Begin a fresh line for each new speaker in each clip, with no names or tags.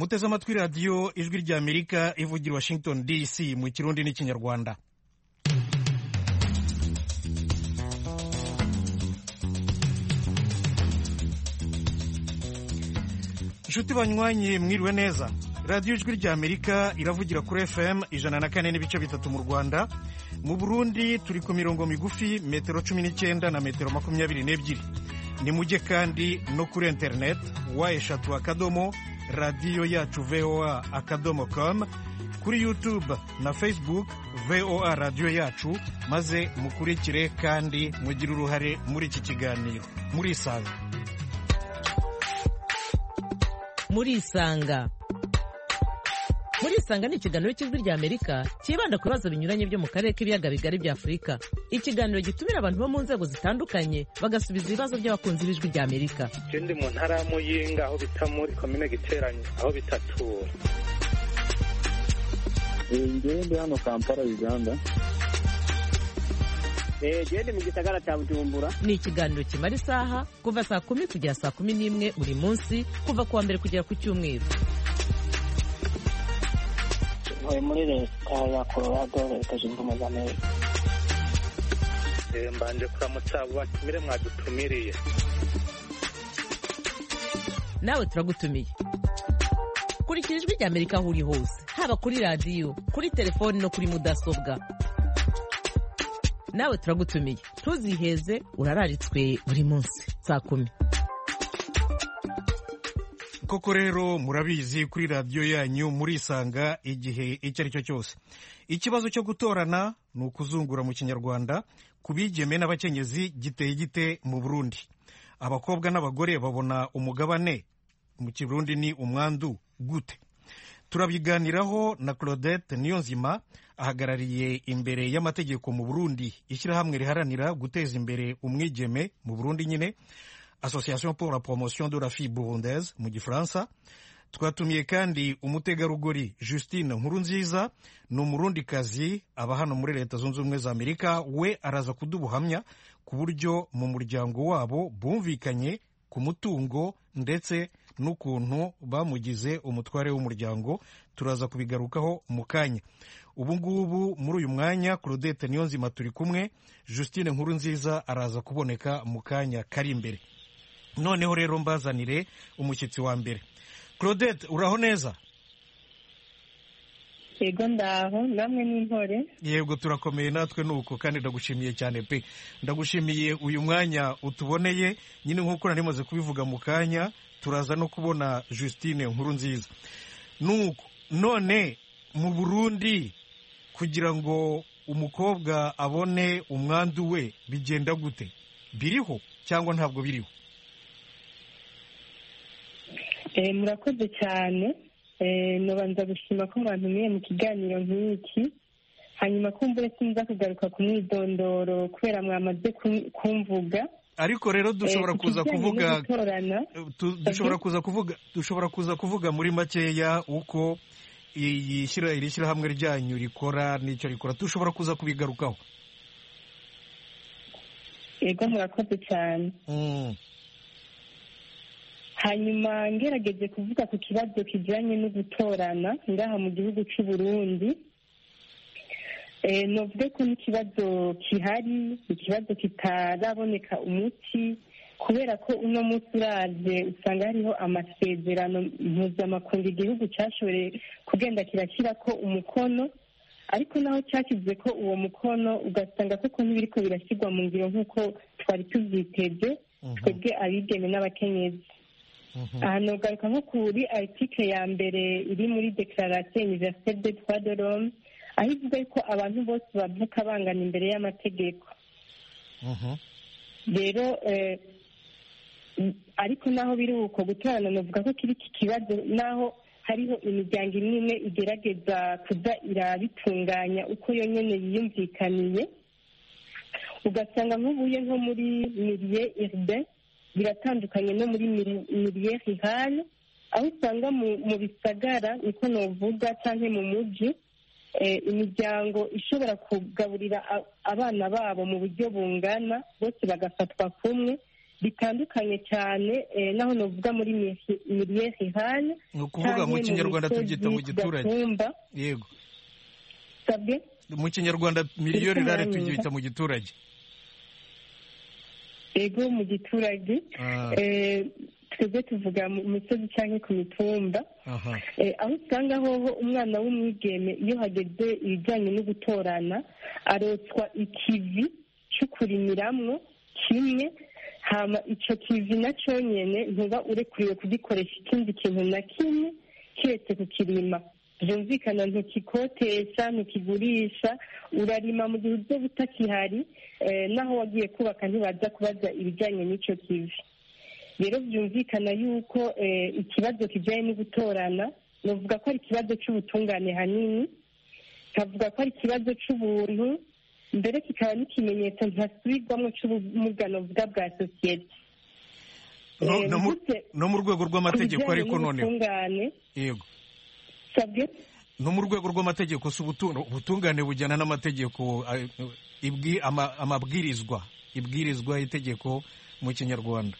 muteze amatwi radiyo ijwi ry'amerika ivugira washington dc mu kirundi n'ikinyarwanda inshuti banywanyi mwiriwe neza radiyo ijwi ry'amerika iravugira kuri fm ijana na kane n'ibice bitatu mu rwanda mu burundi turi ku mirongo migufi metero cumi n'icyenda na metero makumyabiri n'ebyiri ni mujye kandi no kuri interineti wa eshatu akadomo radiyo yacu voa akadomo com kuri youtube na facebook voa radiyo yacu maze mukurikire kandi mugire uruhare muri iki kiganiro murisanga
murisanga murisanga ni ikiganiro cy'ijwi ry'amerika cyibanda ku bibazo binyuranye byo mu karere k'ibiyaga bigari bya afurika ikiganiro gitumira abantu bo mu nzego zitandukanye bagasubiza ibibazo by'abakunzi b'ijwi ry'amerika
je ndi mu ntara ya muyinga aho bita muri komine giteranye aho bitatura
ngewe ndi hano kampala uganda
gende mu gisagara cya bujumbura
ni ikiganiro kimara isaha kuva saa kumi kugera saa kumi n'imwe buri munsi kuva ku wa mbere kugera ku cyumweru
ntuye muri leta ya colorado leta zunze ubumwe za amerika
Eh, mbanje kuramutsa abo batumire mwadutumiriye
nawe turagutumiye kurikira ijwi ry'amerika aho uri hose haba kuri radiyo kuri telefoni no kuri mudasobwa nawe turagutumiye ntuziheze urararitswe buri munsi saa kumi
koko rero murabizi kuri radiyo yanyu murisanga igihe icyo ari cyo cyose ikibazo cyo gutorana ni ukuzungura mu kinyarwanda ku bigeme n'abakenyezi giteye gite mu burundi abakobwa n'abagore babona umugabane mu kirundi ni umwandu gute turabiganiraho na claudette niyonzima ahagarariye imbere y'amategeko mu burundi ishyirahamwe riharanira guteza imbere umwigeme mu burundi nyine association pour la promotion de la fille burundaise mu gifaransa twatumiye kandi umutegarugori justine nkurunziza ni umurundikazi aba hano muri leta zunze ubumwe za amerika we araza kudubuhamya ku buryo mu muryango wabo bumvikanye ku mutungo ndetse n'ukuntu bamugize umutware w'umuryango turaza kubigarukaho mu kanya ubu ngubu muri uyu mwanya claudette niyonzima turi kumwe justine nkurunziza araza kuboneka mu kanya kari imbere noneho rero mbazanire umushyitsi wa mbere claudette uraho neza
yego ndaho namwe n'intore
yego turakomeye natwe nuko kandi ndagushimiye cyane pe ndagushimiye uyu mwanya utuboneye nyine nk'uko nari maze kubivuga mu kanya turaza no kubona justine nkuru nziza nuko none mu burundi kugira ngo umukobwa abone umwandu we bigenda gute biriho cyangwa ntabwo biriho
Eh, murakoze cyane Eh, nobanza gushima ko mwantumiye mu kiganiro nk'iki hanyuma kumbure sinza kugaruka ku mwidondoro kubera mwamaze kum- kumvuga
ariko rero dushobora
Eh, ku
kuza
kijyanye no
kuvuga
gutorana
tu- dushobora kuza kuvuga dushobora kuza kuvuga muri makeya uko iyi shyira- iri shyirahamwe ryanyu rikora n'icyo rikora dushobora kuza kubigarukaho
yego murakoze cyane
Mm.
hanyuma ngerageje kuvuga ku kibazo kijyanye no gutorana ngaha mu gihugu cy'u Burundi eh, novuge ko n'ikibazo gihari ikibazo kitaraboneka umuti kubera ko uno munsi uraje usanga hariho amasezerano mpuzamakungu igihugu cyashoboye kugenda kirashyira ko umukono ariko naho cyashyize ko uwo mukono ugasanga koko ntibiriko birashyirwa mu ngiro nk'uko twari tubyiteze
Mhm.
twebwe abigeme n'abakenyezi
Mhm.
aha nogaruka nko kuri article ya mbere iri muri declaration universelle des droits de l'homme aho ivuga ko abantu bose bavuka bangana imbere y'amategeko
Mhm.
rero eh, m- ariko naho biri uko gutorana novuga ko kiri iki kibazo naho hariho imiryango imwe imwe igerageza kuza irabitunganya uko yo nyene yiyumvikaniye ugasanga nk'ubuye nko muri mirie urbain biratandukanye no muri miri- mirie rurale aho usanga mu mu bisagara niko novuga canke mu muji eh, imiryango ishobora kugaburira a- abana babo mu buryo bungana bose bagafatwa kumwe bitandukanye cyane eh, naho novuga muri miliye rurale
ni ukuvuga mu kinyarwanda tubyita mu giturage yego
sabwe
mu kinyarwanda miliyo
Turiko
rirare
muranyumva?
tubyita mu giturage
ego mu giturage
Ah,
Eh, twebwe tuvuga mu misozi cyangwa ku mitumba
aha
Eh, aho usanga hoho umwana w'umwigeme iyo hageze ibijyanye no gutorana arotswa ikivi cyo kurimiramwo kimwe hama ico kivi na nyene ntuba urekuriwe kugikoresha ikindi kintu na kimwe kiretse kukirima byumvikana ntukikotesha ntukigurisha urarima mu gihe uzoba utakihari eh, naho wagiye kubaka ntibaza kubaza ibijyanye n'ico kivi rero byumvikana yuko eh, ikibazo kijyanye no gutorana navuga ko ari ikibazo cy'ubutungane hanini kavuga ko ari ikibazo cy'ubuntu mbere kikaba n'ikimenyetso ntasubirwamo cy'ubumuga novuga bwa sosiyete
No-
Eh,
no mu-
mvutse
no mu rwego
ku
rw'amategeko
bijyanye
ariko noneho
n'ubutungane
yego
sabwe
no mu rwego rw'amategeko si ubutu- ubutungane bujyana n'amategeko eh, ibwi- ama- amabwirizwa ibwirizwa itegeko mu kinyarwanda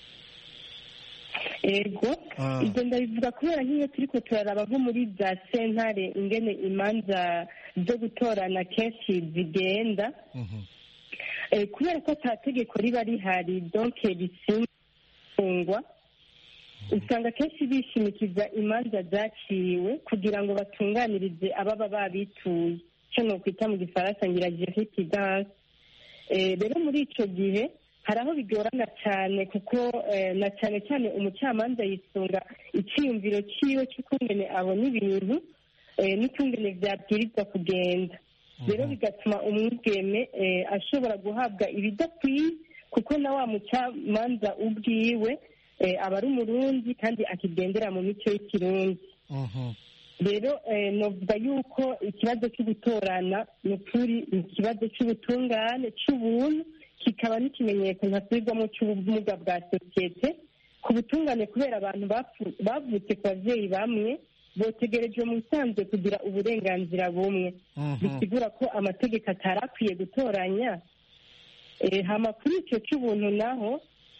ego
Ah.
ibyo ndabivuga kubera nk'iyo turiko turaraba nko muri za sentare ingene imanza zo gutorana kenshi zigenda
Mhm.
Eh, kubera ko ata tegeko riba rihari donke risingwa usanga kenshi bishimikiza imanza zaciwe kugira ngo batunganirize ababa babituye icyo nokwita mu gifaransa ngira jeripidanse rero muri ico gihe hari aho bigorana cyane kuko eh, na cyane cyane umucamanza yisunga icyiyumviro cyiwe cy'ukungene abona ibintu eh, n'ukungene vyabwirizwa kugenda rero bigatuma umwigeme eh, ashobora guhabwa ibidakwiye kuko na wa mucamanza ubwiwe eh, aba ari umurundi kandi akigendera mu mico y'ikirundi
Mhm.
rero eh, novuga yuko ikibazo cyo gutorana ni ukuri ni ikibazo cy'ubutungane cy'ubuntu kikaba n'ikimenyetso ntasubirwamo cy'ubumuga bwa sosiyete ku butungane kubera abantu bapfu- bavutse ku babyeyi bamwe botegerejwe mu bisanzwe kugira uburenganzira bumwe
Mhm.
bisigura ko amategeko atari akwiye gutoranya Eh, hama kuri icyo cy'ubuntu naho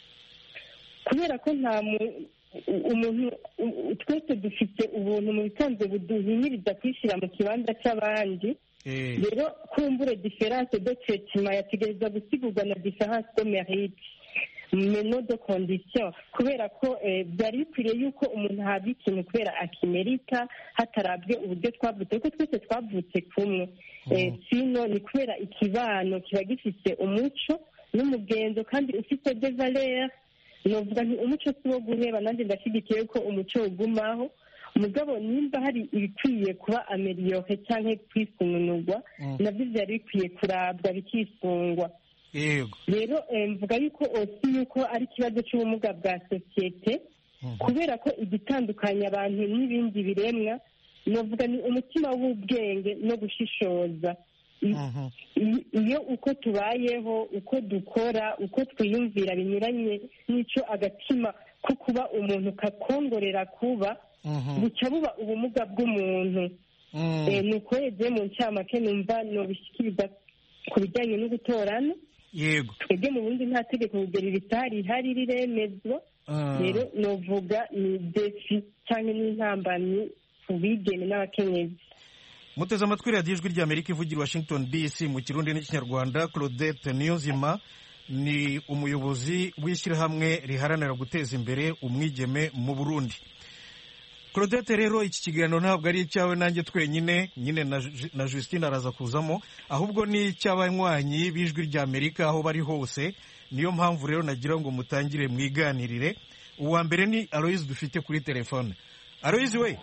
kubera ko nta mu- u- umuntu u- u- twese dufite ubuntu mu bisanzwe buduhinyiriza kwishyira mu kibanza cy'abandi
Eh,
rero kumbure diferanse de traitement yategereza gusigurwa na diferanse de mérite meno de condition kubera ko eh, byari bikwiriye yuko umuntu ahabwa ikintu kubera akimerita hatarabwe uburyo twavutse kuko twese twavutse kumwe Eh, sino ni kubera ikibano kiba gifite umuco n'umugenzo kandi ufite de valeur novuga nti umuco si wo guheba nanjye ndashyigikiye ko umuco ugumaho mugabo nimba hari ibikwiye kuba ameliyore cyangwa kwisununurwa
Mm.
nabyo byari bikwiye kurabwa bikisungwa
yego
rero eh, mvuga yuko osi yuko ari ikibazo cy'ubumuga bwa sosiyete
Mhm.
kubera ko igitandukanya abantu n'ibindi biremwa novuga ni umutima w'ubwenge no gushishoza I-
Mhm.
i- iyo uko tubayeho uko dukora uko twiyumvira binyuranye n'icyo agatima ko kuba umuntu kakongorera kuba
Mhm.
buca buba ubumuga bw'umuntu
Mm.
Eh, ni uko yagiye mu ncamake numva nobishyikiriza ku bijyanye no gutorana
yego
twebwe mu bundi nta tegeko kugera ibitari ihari riremezwa
Ah.
rero novuga ni defi cyangwa n'intambamyi ku bigeme n'abakenyezi
muteze amatwi radiyo ijwi ry'amerika ivugira i washington dc mu kirundi n'ikinyarwanda claudette niyonzima ni umuyobozi w'ishyirahamwe riharanira guteza imbere umwigeme mu burundi claudette rero iki kiganiro ntabwo ari icyawe nanjye twenyine nyine na Ju- na justine araza kuzamo ahubwo ni icy'abanywanyi b'ijwi ry'amerika aho bari hose niyo mpamvu rero nagira ngo mutangire mwiganirire uwa mbere ni aloyizi dufite kuri telefone aloyizi we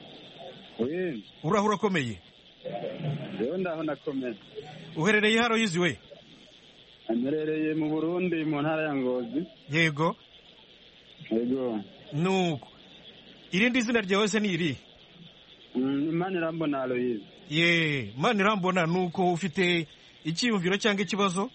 we
uraho urakomeye
rero ndaho nakomeye
uherereye aloyizi we
amerereye mu burundi mu ntara ya ngozi
yego
yego
nuko irindi zina ryawe se ni iri
Mm, imana irambona aloyize
ye mani irambona nuko ufite icyiyumviro cyangwa ikibazo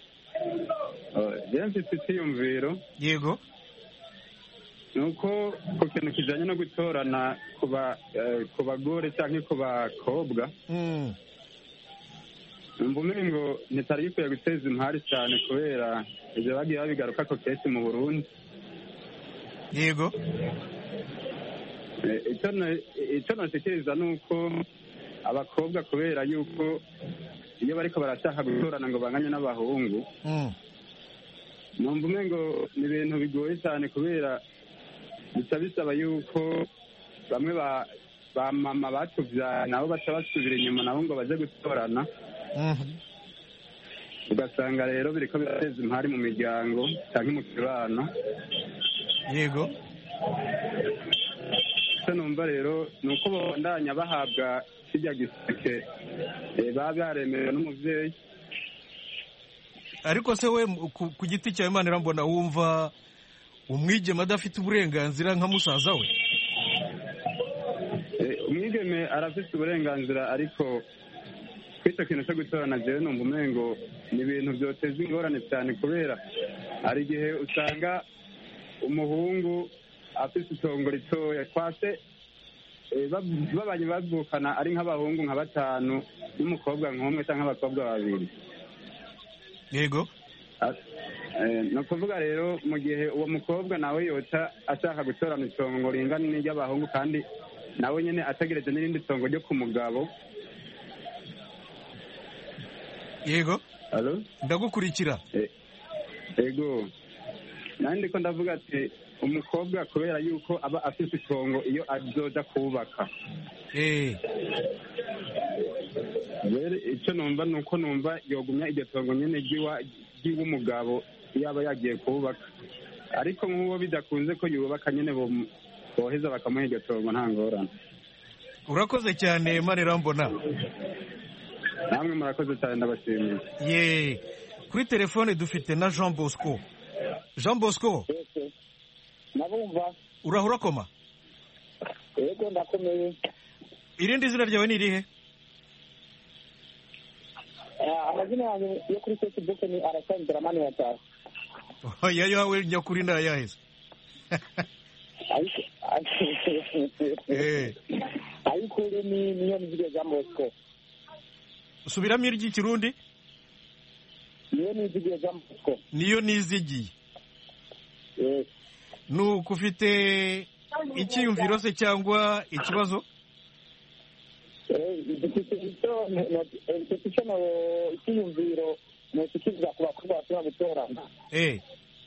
rero mfite icyiyumviro
yego
ni uko ku kintu kijyanye no gutorana ku ba- eh, ku bagore cyangwa ku bakobwa
Mm,
numva umengo ntitari gikwiye guteza impari cyane kubera ibyo bagiye babigaruka ko kenshi mu burundi
yego
Eh, icyo na- icyo nashikiriza ni uko abakobwa kubera yuko iyo bariko barashaka gutorana ngo banganye n'abahungu
Mm.
numva umengo ni ibintu bigoye cyane kubera bica bisaba yuko bamwe ba ba mama batuvyaye nabo baca basubira inyuma nabo ngo baje gutorana
Mhm.
ugasanga rero biriko birateza impari mu miryango canke mu kibano
yego
icyo numva rero ni uko babandanya bahabwa kirya giseke eh, baba baremerewe n'umuvyeyi
ariko se we mu- ku, ku giti cyawe imana irambona wumva umwigeme adafite uburenganzira nka musaza we
Eh, umwigeme arafite uburenganzira ariko kw'icyo kintu cyo gutorana jewe numva umengo ni ibintu byoteza ingorane cyane kubera hari igihe usanga umuhungu afite itongo ritoya kwase eh, bab- babanye bavukana ari nk'abahungu nka batanu n'umukobwa nk'umwe cyangwa abakobwa babiri
yego
Ah, eh, ni ukuvuga rero mu gihe uwo mukobwa nawe yoca ashaka gutorana itongo ringana n'iry'abahungu kandi nawe nyine ategereje n'irindi tongo ryo ku mugabo
yego
Alo?
ndagukurikira
Eh, ego nanjye ndiko ndavuga ati umukobwa kubera yuko aba afite itongo iyo azoja kubaka
eh
rero icyo numva ni uko numva yogumya iryo tongo nyine ry'iwa- ry'iw'umugabo iyo aba yagiye kubaka ariko nk'uwo bidakunze ko yubaka nyine bom- boheza bakamuha iryo tongo nta ngorane
urakoze cyane imana irambona
namwe murakoze cyane ndabashimiye
ye kuri telefone dufite na jean bosco jean bosco
yose nabumva
urahura koma
yego ndakomeye
irindi zina ryawe ni irihe
Eh, amazina yanjye yo kuri facebook ni arasandra mani yataha
oya yawe nyakuri ni ayaheze
ariko
Eh.
ariko uri ni niyo nizige jean bosco
subiramo iry'ikirundi
niyo nizige jean bosco
niyo nizigiye
yes
ni uko ufite icyiyumviro se cyangwa ikibazo
dufite icyo dufite icyo no- icyiyumviro ntushikiriza ku bakobwa bashobora gutorana
eh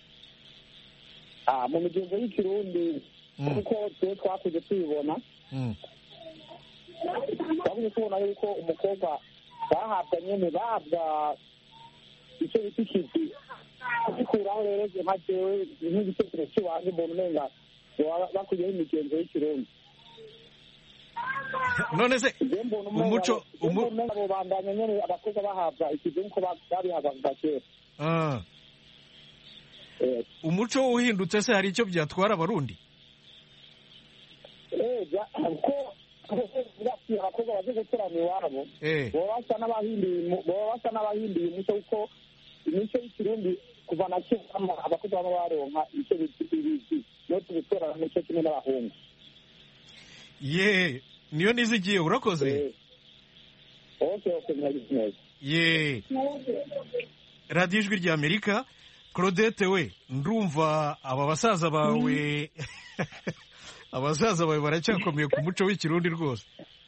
Ah, mu migenzo y'ikirundi
Mm.
kuko twe twakuze tubibona
mm.
twakuze tubona yuko umukobwa bahabwa nyene bahabwa icyo bita ikivi kugikuraho rero je nka jewe nk'igitekerezo cy'iwanjye mbona umenga baba bakuriyeho imigenzo y'ikirundi
none se
je mbona umenga
umuco
je mbona
umu,
umenga abo bandanya nyene abakobwa bahabwa ikivi nk'uko ba- babihabwa kuva kera
ah,
Eh,
umuco uhindutse se hari icyo byatwara abarundi
eh, ja- ko bati abakobwa baje gutorana iwabo
eh
baba basa n'abahinduye umu- baba basa n'abahinduye umuco kuko imico y'ikirundi kuva na kera abakobwa baba baronka icyo bita ibizi no tugutorana nicyo kimwe n'abahungu
ye niyo nizigiye urakoze
Eh, okay okay mwagize neza
ye radiyo ijwi rya amerika claudette we ndumva aba basaza bawe abasaza bawe baracyakomeye ku muco w'ikirundi rwose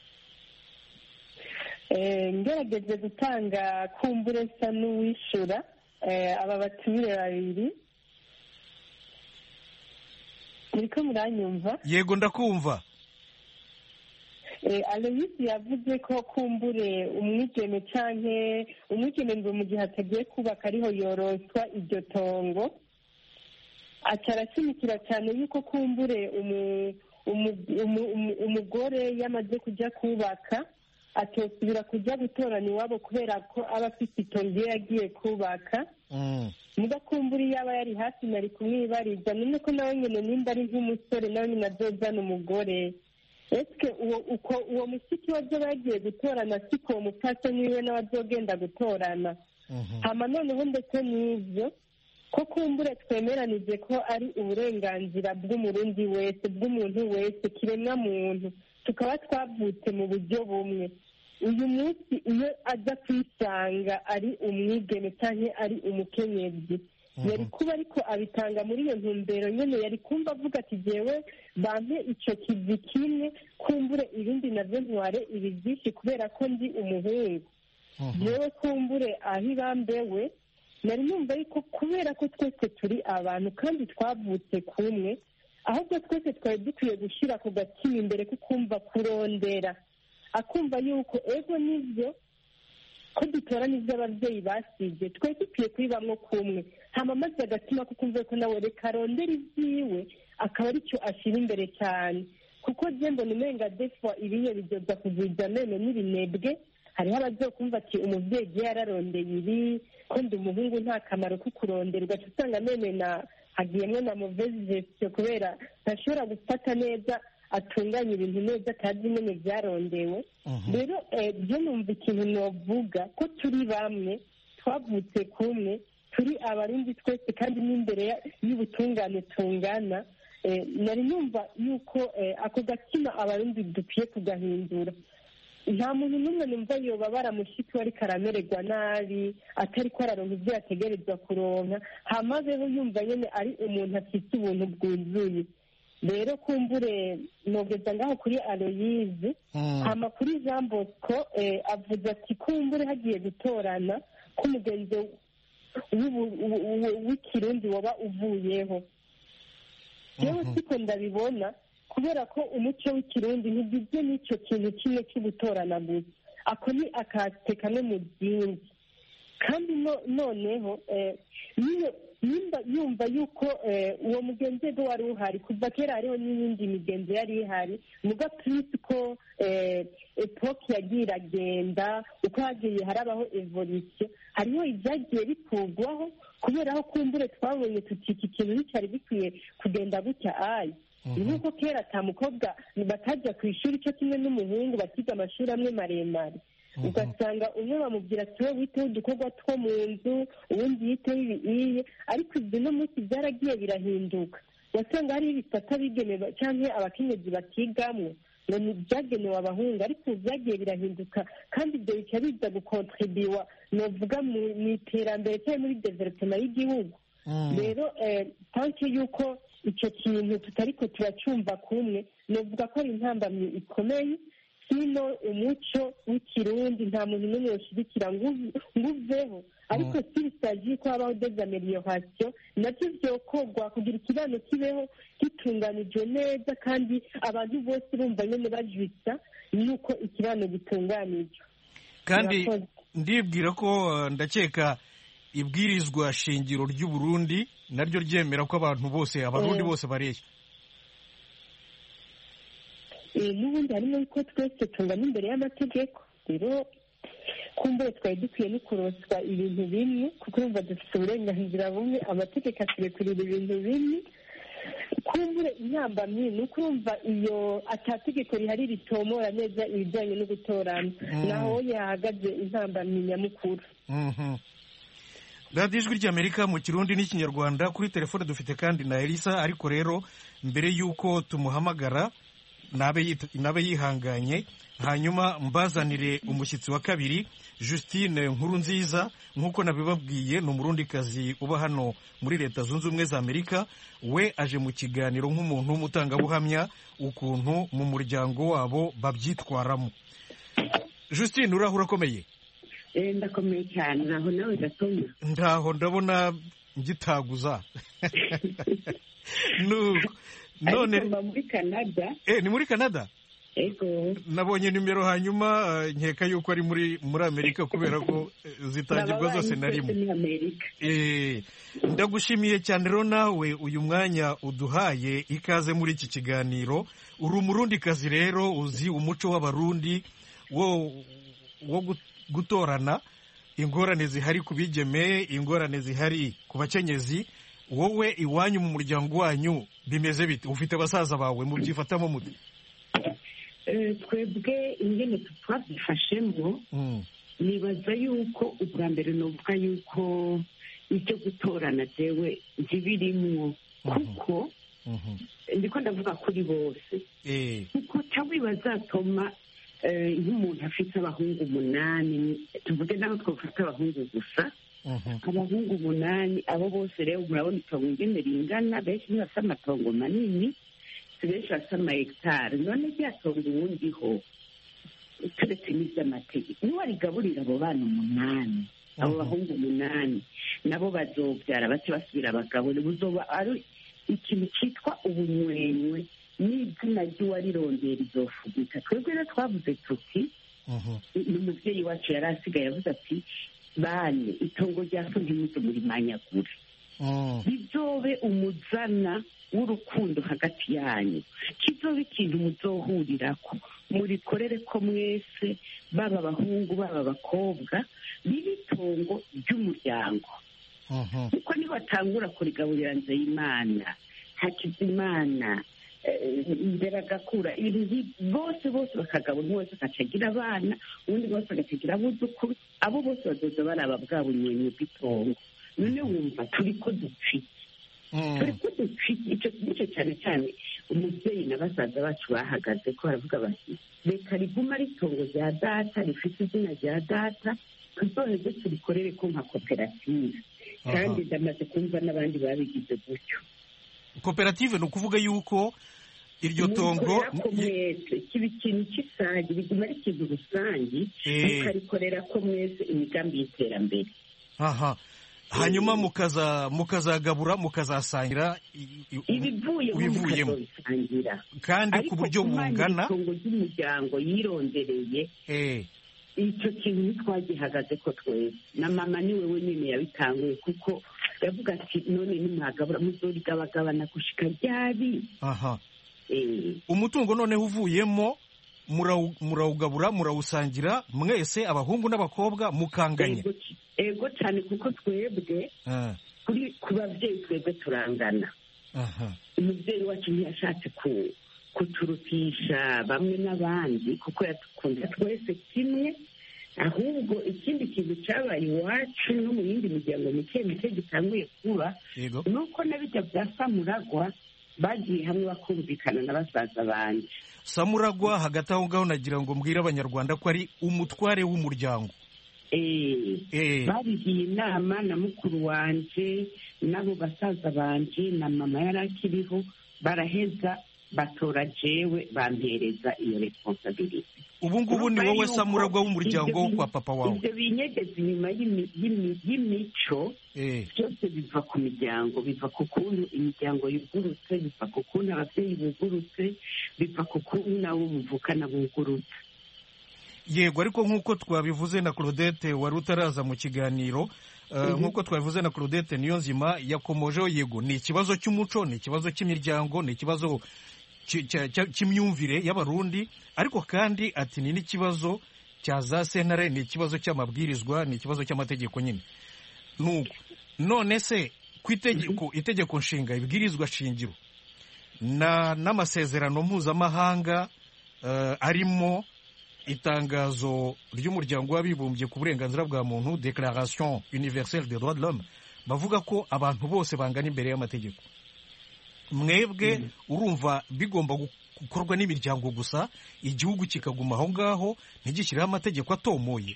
Eh, ngerageje gutanga kumbure nsa n'uwishyura eh, aba batumire babiri muriko muranyumva
yego ndakumva
Eh, aloyisi yavuze ko kumbure umwigeme canke umwigeme ngo mu gihe atagiye kubaka ariho yoroswa iryo tongo aca arashimikira cyane yuko kumbure umu- umu- umu- umu- umugore yamaze kujya kubaka atosubira kujya gutorana iwabo kubera ko aba afite itongo iyo yagiye kubaka
Mm.
muga kumbura iyo aba yari hafi nari kumwibariza none ko nawe nyine nimba ari nk'umusore nawe nyine azozana umugore ese uwo uko uwo mushiki we azoba yagiye gutorana siko uwo mupfasoni wiwe nawe azogenda gutorana
Mhm.
hama noneho ndetse n'ibyo ko kumbure twemeranije ko ari uburenganzira bw'umurundi wese bw'umuntu wese kiremwa muntu tukaba twavutse mu buryo bumwe uyu munsi iyo aza kwisanga ari umwigeme cyangwa ari umukenyezi yari kuba ariko abitanga muri iyo ntumbero nyine yari kumva avuga ati jyewe bampe icyo kivi kimwe kumbure ibindi nabyo ntware ibi byinshi kubera ko ndi umuhungu yewe kumbure aho ibambewe nari numva ariko kubera ko twese turi abantu kandi twavutse kumwe ahubwo twese twari dukwiye gushyira ku gatima imbere ko kumva kurondera akumva yuko ego nibyo ko dutora n'ibyo ababyeyi basibye twari dukwiye kubibamo kumwe hama maze agatima ko kumva ko nawe reka arondera ibyiwe akaba aricyo ashyira imbere cyane kuko mbona umenga defwa ibiye bidoda kugwiza amenyo n'ibinebwe hariho abazokumva ati umubyeyi igihe yararondeye ibi ko ndi umuhungu nta kamaro ko kuronderwa usanga amenyo na hagiyemo na muvezi gestion kubera ntashobora gufata neza atunganya ibintu neza atazi nyine byarondewe rero byo numva ikintu navuga ko turi bamwe twavutse kumwe turi abarundi twese kandi n'imbere y'ubutungane tungana nari numva yuko ako gatima abarundi dukwiye kugahindura nta muntu n'umwe numva yoba baramushiki we ariko aramererwa nabi atari ko araronka ibyo yategerezwa kuronka hamazeho yumva nyine ari umuntu afite ubuntu bwuzuye rero kumbure nogeza ngaho kuri aloyize hama kuri jean bosco avuze ati kumbure hagiye gutorana ko umugenzi w'ikirundi waba uvuyeho yewe siko ndabibona kubera ko umuco w'ikirundi ntugizwe n'icyo kintu kimwe cyo gutorana gusa ako ni akate kamwe mu zindi kandi noneho nimba yumva yuko uwo mugenzi we wari uhari kuva kera hariho n'iyindi migenzo yari ihari muga turisi ko epoke yagiye iragenda uko hagiye harabaho evolisiyo hariho ibyagiye bikurwaho kubera aho kumbure twabonye tuti iki kintu nticyari gikwiye kugenda gutya ayi nk'uko kera ata mukobwa batajya ku ishuri cyo kimwe n'umuhungu bakiga amashuri amwe maremare ugasanga umwe bamubwira ati wowe witeho udukorwa two mu nzu ubundi yiteho ibiye ariko ibyo no munsi byaragiye birahinduka wasanga hariho ibisata bigenewe cyangwa abakenyezi bakigamwo ngo ni ibyagenewe abahungu ariko ubu byagiye birahinduka kandi ibyo bica biza gukontribiwa novuga mu iterambere cyangwa muri developema y'igihugu rero tanke y'uko icyo kintu tutari ko turacyumva kumwe novuga ko ari intambamyi ikomeye hino umuco w'ikirundi nta muntu n'umwe yoshyigikira ngo uveho ariko si bisagiye ko habaho dezamelioration nabyo byokorwa kugira ikibano kibeho gitunganijwe neza kandi abantu bose bumva nyine bajwitsa nuko ikibano gitunganijwe
kandi ndibwira ko ndakeka ibwirizwa shingiro ry'u Burundi naryo ryemera ko abantu bose abarundi bose bareshya
n'ubundi harimo yuko twese tungana imbere y'amategeko rero kumbure twari dukwiye no kuroswa ibintu bimwe kuko urumva dufite uburenganzira bumwe amategeko aturekurira ibintu bimwe kumbure intambamyi ni uko urumva iyo atategeko rihari ritomora neza ibijyanye no gutorana naho yahagaze intambamyi nyamukuru
radiyo ijwi ry'amerika mu kirundi n'ikinyarwanda kuri telefone dufite kandi na elisa ariko rero mbere y'uko tumuhamagara nabe yihanganye hanyuma mbazanire umushyitsi wa kabiri Justine nkuru nziza nk'uko nabibabwiye ni umurundikazi uba hano muri leta zunze ubumwe za amerika we aje mu kiganiro nk'umuntu w'umutangabuhamya ukuntu mu muryango wabo babyitwaramo Justine urahura akomeye
ndakomeye cyane naho nawe gatuma
ndaho ndabona ngitaguza
none muri canada
eh ni muri canada
ego
nabonye nimero hanyuma nkeka yuko ari muri muri amerika kubera ko zitangirwa zose na rimwe eh ndagushimiye cyane rero nawe uyu mwanya uduhaye ikaze muri iki kiganiro uri umurundikazi rero uzi umuco w'abarundi wo wo gutorana ingorane zihari ku bigeme ingorane zihari ku bakenyezi wowe iwanyu mu muryango wanyu bimeze bite ufite basaza bawe mubyifatamo muti
twebwe ingene twabyifashemo nibaza yuko ubwa mbere nuvuga yuko ibyo gutorana jewe ntibirimwo kuko ndiko ndavuga kuri bose kuko ca wibazatoma eh, nk'umuntu afite abahungu umunani tuvuge naho twafata abahungu gusa abahungu umunani abo bose rero murabona itongo ingene ringana benshi ntibafite amatongo manini si benshi bafite amahegitari none rya tongo uwundiho turetse n'iby'amategeko niwe arigaburira abo bana umunani abo bahungu umunani nabo bazobyara bace basubira abagabo buzoba ari ikintu cyitwa ubunywenywe n'izina ry'uwarirondera izofugika twebwe rero twavuze tuti ni umubyeyi wacu yari asigaye avuze ati bane itongo rya so ntimuze murimanyagure bizobe umuzana w'urukundo hagati yanyu kizobe ikintu muzohurirako murikorere ko mwese baba abahungu baba abakobwa ribe itongo ry'umuryango kuko nibatangura kurigaburira nzeyimana hakizimana eh, imbere agakura ibintu nki- bose bose bakagabura umwe wese agacagira abana uwundi wese agacagira abuzukuru abo bose bazoza baraba bwa bunywenyi bw'itongo none wumva turi ko dupfike turi ko dupfike icyo nicyo cyane cyane umubyeyi na basaza bacu bahagaze ko baravuga bati reka riguma ari itongo rya data rifite izina rya data tuzoheze turikorere ko nka koperative kandi ndamaze kumva n'abandi babigize gutyo
koperative ni ukuvuga yuko iryo tongo
mukorera ko mwese kiba ikintu cy'isange biguma ari ikintu rusange
Eh.
mukabikorera ko mwese imigambi y'iterambere
aha hanyuma mukaza mukazagabura mukazasangira i- i-
ibivuyemo
ibivuyemo
mukazobisangira
kandi ku
ariko
buryo
kumanya
bungana
itongo ry'umuryango yirondereye
eh,
icyo kintu ntitwagihagaze ko twese na mama ni we wenyine yabitanguye kuko yavuga ati none nimwagabura muzorigabagabana gushika ryari
aha
Eh,
umutungo noneho uvuyemo murawu- murawugabura murawusangira mwese abahungu n'abakobwa mukanganya
ego c- ego cyane kuko twebwe
Ah,
kuri ku babyeyi twebwe turangana
aha
umubyeyi wacu ntiyashatse ku kuturutisha bamwe n'abandi kuko yadukunda twese kimwe ahubwo ikindi kintu cyabaye iwacu no mu yindi miryango mike mike gitanguye kuba
yego
ni uko na bijya bya samuragwa bagiye hamwe bakumvikana na basaza banjye
samuragwa hagati aho ngaho nagira ngo mbwire abanyarwanda ko ari umutware w'umuryango
Eh,
Eh,
babigiye inama na mukuru wanje n'abo basaza banje na mama yari akiriho baraheza batora jewe bampereza iyo responsabilite
ubu ngubu ni wowe samuragwa w'umuryango wo kwa papa wawe
ibyo binyegeza inyuma y'imi- y'imi- y'imico
Eh,
byose biva ku miryango biva ku kuntu imiryango yugurutse biva ku kuntu ababyeyi bugurutse biva ku kuntu nabo muvukana bugurutse
yego ariko nk'uko twabivuze na claudette wari utaraza mu kiganiro eh, nk'uko twabivuze na claudette niyo nzima yakomojeho yego ni ikibazo cy'umuco ni ikibazo cy'imiryango ni ikibazo cy- cya- cya- cy'imyumvire y'abarundi ariko kandi ati ni n'ikibazo cya za sentare ni ikibazo cy'amabwirizwa ni ikibazo cy'amategeko nyine nuko none se ku itegeko itegeko nshinga ibwirizwa shingiro na n'amasezerano mpuzamahanga eh, arimo itangazo ry'umuryango w'abibumbye ku burenganzira bwa muntu declaration universelle des droits de l'homme bavuga ko abantu bose bangana imbere y'amategeko mwebwe urumva bigomba gu- gukorwa n'imiryango gusa igihugu kikaguma aho ngaho ntigishyireho amategeko atomoye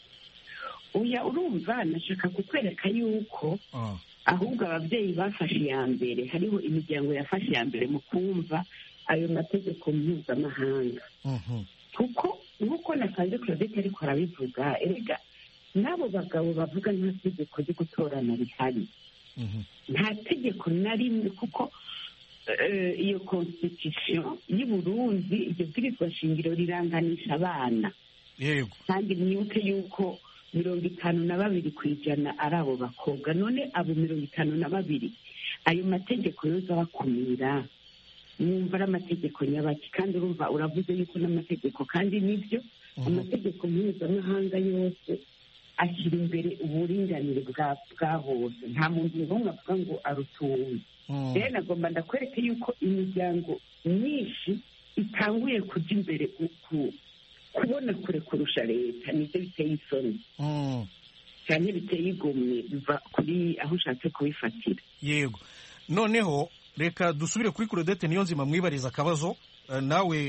uya urumva nashaka kukwereka yuko
Ah,
ahubwo ababyeyi bafashe iya mbere hariho imiryango yafashe iya mbere mu kumva ayo mategeko mpuzamahanga
mhm,
kuko nk'uko nasanze claudette ariko arabivuga erega n'abo bagabo bavuga nta tegeko ryo gutorana rihari
mhm.
nta tegeko na rimwe kuko eh, iyo constitution y'u Burundi iryo bwirizwa shingiro riranganisha abana
yego
kandi mwibuke yuko mirongo itanu na babiri ku ijana ari abo bakobwa none abo mirongo itanu na babiri ayo mategeko yoza abakumira mwumva ari amategeko nyabaki kandi urumva uravuze yuko n'amategeko kandi nibyo amategeko mpuzamahanga yose ashyira imbere uburinganire bwa bwa bose nta muntu n'umwe avuga ngo arutuwe
Mm,
rero nagomba ndakwereke yuko imiryango myinshi itanguye kujya imbere ku- ku- kubona kure kurusha leta nibyo biteye isoni
mm,
cyane biteye igomwe biva kuri aho ushatse kubifatira
yego noneho reka dusubire kuri claudette niyo nzima mwibariza akabazo eh, nawe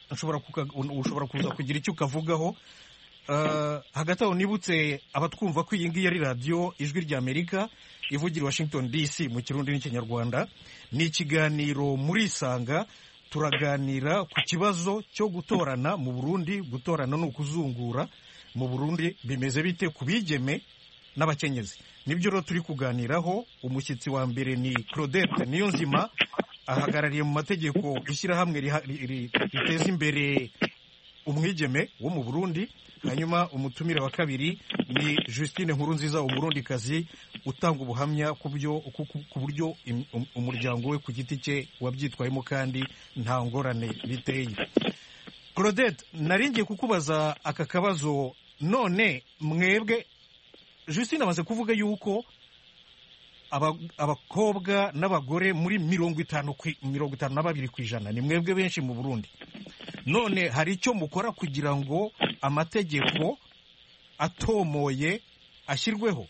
nshobora kuka- ushobora kuza kugira icyo ukavugaho Uh, hagati aho nibutse abatwumva ko iyi ngiyi ari radiyo ijwi ry'amerika ivugira i washington dc mu kirundi n'ikinyarwanda ni ikiganiro muri isanga turaganira ku kibazo cyo gutorana mu burundi gutorana ni ukuzungura mu burundi bimeze bite ku bigeme n'abakenyezi nibyo rero turi kuganiraho umushyitsi wa mbere ni claudette niyonzima ahagarariye mu mategeko ishyirahamwe riha- ri- ri- riteza imbere umwigeme wo mu burundi hanyuma umutumire wa kabiri ni justine nkurunziza umurundikazi utanga ubuhamya ku byo ku- ku- ku buryo im- um- umuryango we ku giti cye wabyitwayemo kandi nta ngorane biteye claudette naringiye kukubaza aka kabazo none mwebwe justine amaze kuvuga yuko aba- abakobwa n'abagore muri mirongo itanu ku- mirongo itanu na babiri ku ijana ni mwebwe benshi mu burundi none hari icyo mukora kugira ngo amategeko atomoye ashyirweho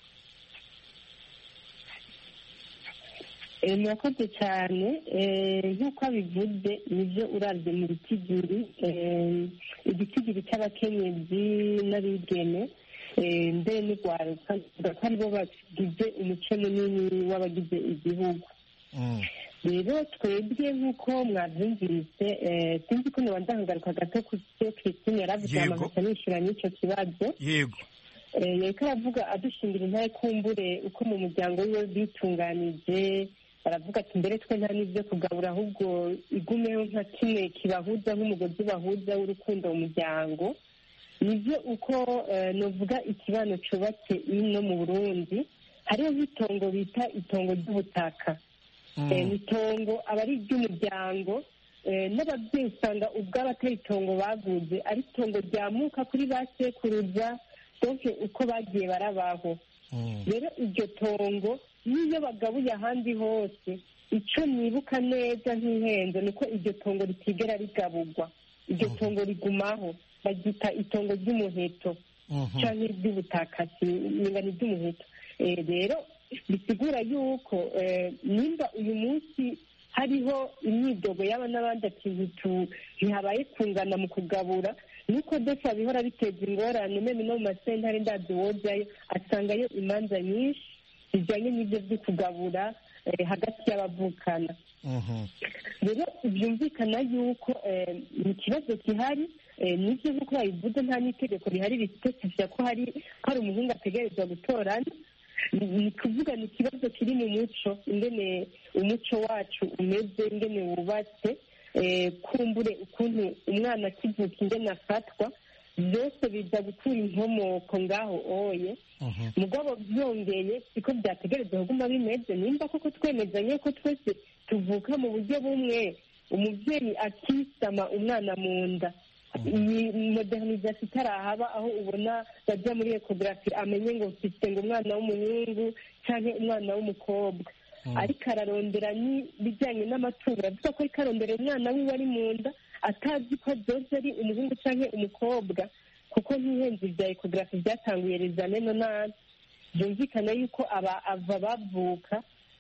Eh, murakoze cyane Eh, nk'uko abivuze nibyo urabye mu bitigiri Eh, igitigiri cy'abakenyezi n'abigeme eh, mbere n'urwaruka bavuga ko aribo bagize umuce munini w'abagize igihugu
Mm.
rero twebwe nk'uko mwabyumvise eh, sinzi ko noba ndahagaruka gato ku byo christine yaravuze
Yego.
amagasa nishyura n'icyo kibazo
yego
Eh, yariko aravuga adushingira intare kumbure uko mu muryango wiwe bitunganije baravuga ati mbere twe nta n'ibyo kugabura ahubwo igumeho nka kimwe kibahuza nk'umugozi bahuza w'urukundo mu muryango nibyo uko eh, novuga ikibano cubatse ino mu burundi hariho nk'itongo bita itongo ry'ubutaka
Mm.
Eh, ni itongo aba ari iry'umuryango eh, n'ababyeyi usanga ubwabo atari itongo baguze ari itongo ryamuka kuri ba sekuruza donke uko bagiye barabaho
Mm.
rero iryo tongo n'iyo bagabuye ahandi hose icyo nibuka neza nk'ihenze ni uko iryo tongo ritigera rigaburwa iryo tongo rigumaho baryita itongo ry'umuheto
Mhm.
cyangwa iry'ubutaka niba ni iry'umuheto Eh, rero bisigura yuko eh, nimba uyu munsi hariho imyidogo yaba n'abandi ati ntitu- ntihabaye kungana mu kugabura nuko desa bihora biteza ingorane meme no mu masentare ndazi wojayo asangayo imanza nyinshi zijyanye n'ibyo byo kugabura eh, hagati y'abavukana
Mhm.
rero byumvikana yuko eh, ni ikibazo gihari eh, nibyo nk'uko babivuze nta n'itegeko rihari risipesifiya ko hari ko hari umuhungu ategerezwa gutorana ni ni kuvuga ni ikibazo kiri mu muco ingene umuco wacu umeze ingene wubatse eh, kumbure ukuntu umwana akivuka ingene afatwa byose biza gukura inkomoko ngaho oye
Mhm.
mugabo byongeye siko byategerezwa kuguma bimeze nimba koko twemezanye ko twese tuvuka mu buryo bumwe umubyeyi akisama umwana mu nda iyi modernization itarahaba aho ubona bajya muri ekogarafi amenye ngo mfite ngo umwana w'umuhungu cyangwa umwana w'umukobwa ariko ararondera n'ibijyanye n'amatungo aravuga ko ariko arondera umwana wiwe ari mu nda atazi ko byose ari umuhungu cyangwa umukobwa kuko nk'ihenzi bya ekogarafi byatanguye rezane no nabi byumvikana yuko aba ava bavuka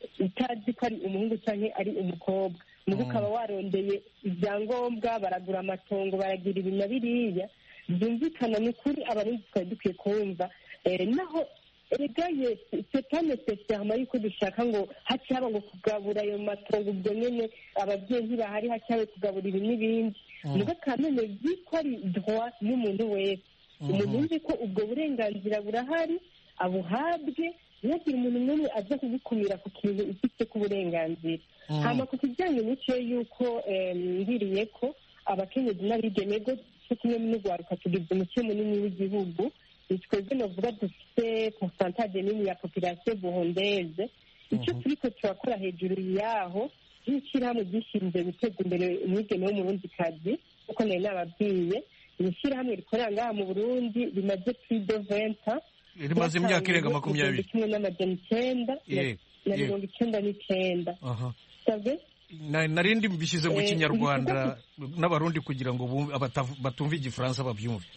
utazi ko ari umuhungu cyangwa ari umukobwa nuko ukaba warondeye ibyangombwa baragura amatongo baragira ibi na biriya byumvikana ni ukuri abarundi twari dukwiye kumva Eh, naho erega yesi sepane sesiyama yuko dushaka ngo haci haba ngo kugabura ayo matongo ubwo nyene ababyeyi ntibahari haci habe kugabura ibi n'ibindi nuko kamene zi ko ari droit y'umuntu wese umuntu yumve ko ubwo burenganzira burahari abuhabwe ntihagire umuntu n'umwe aza kugukumira ku kintu ufite k'uburenganzira hama ku kijyanye n'icyo yuko eh, ngiriye ko abakenyezi n'abigeme go cyo kimwe n'urwaruka tugize umuco munini w'igihugu ni twebwe novuga dufite pourcentage nini ya population burundeze icyo turiko turakora hejuru yaho nk'ishyirahamwe ryishinzwe guteza imbere umwigeme w'umurundikazi kuko nari nababwiye ni ishyirahamwe rikorera ngaha mu burundi rimaze plus de venta
rimaze imyaka irenga makumyabiri
kimwe n'amajana icyenda na-
Yego,
na
yego.
mirongo icyenda n'icyenda
aha
sabwe
Na- narindi mbishyize mu
Eh,
kinyarwanda n'abarundi kugira ngo bumve- abatav- batumva igifaransa babyumve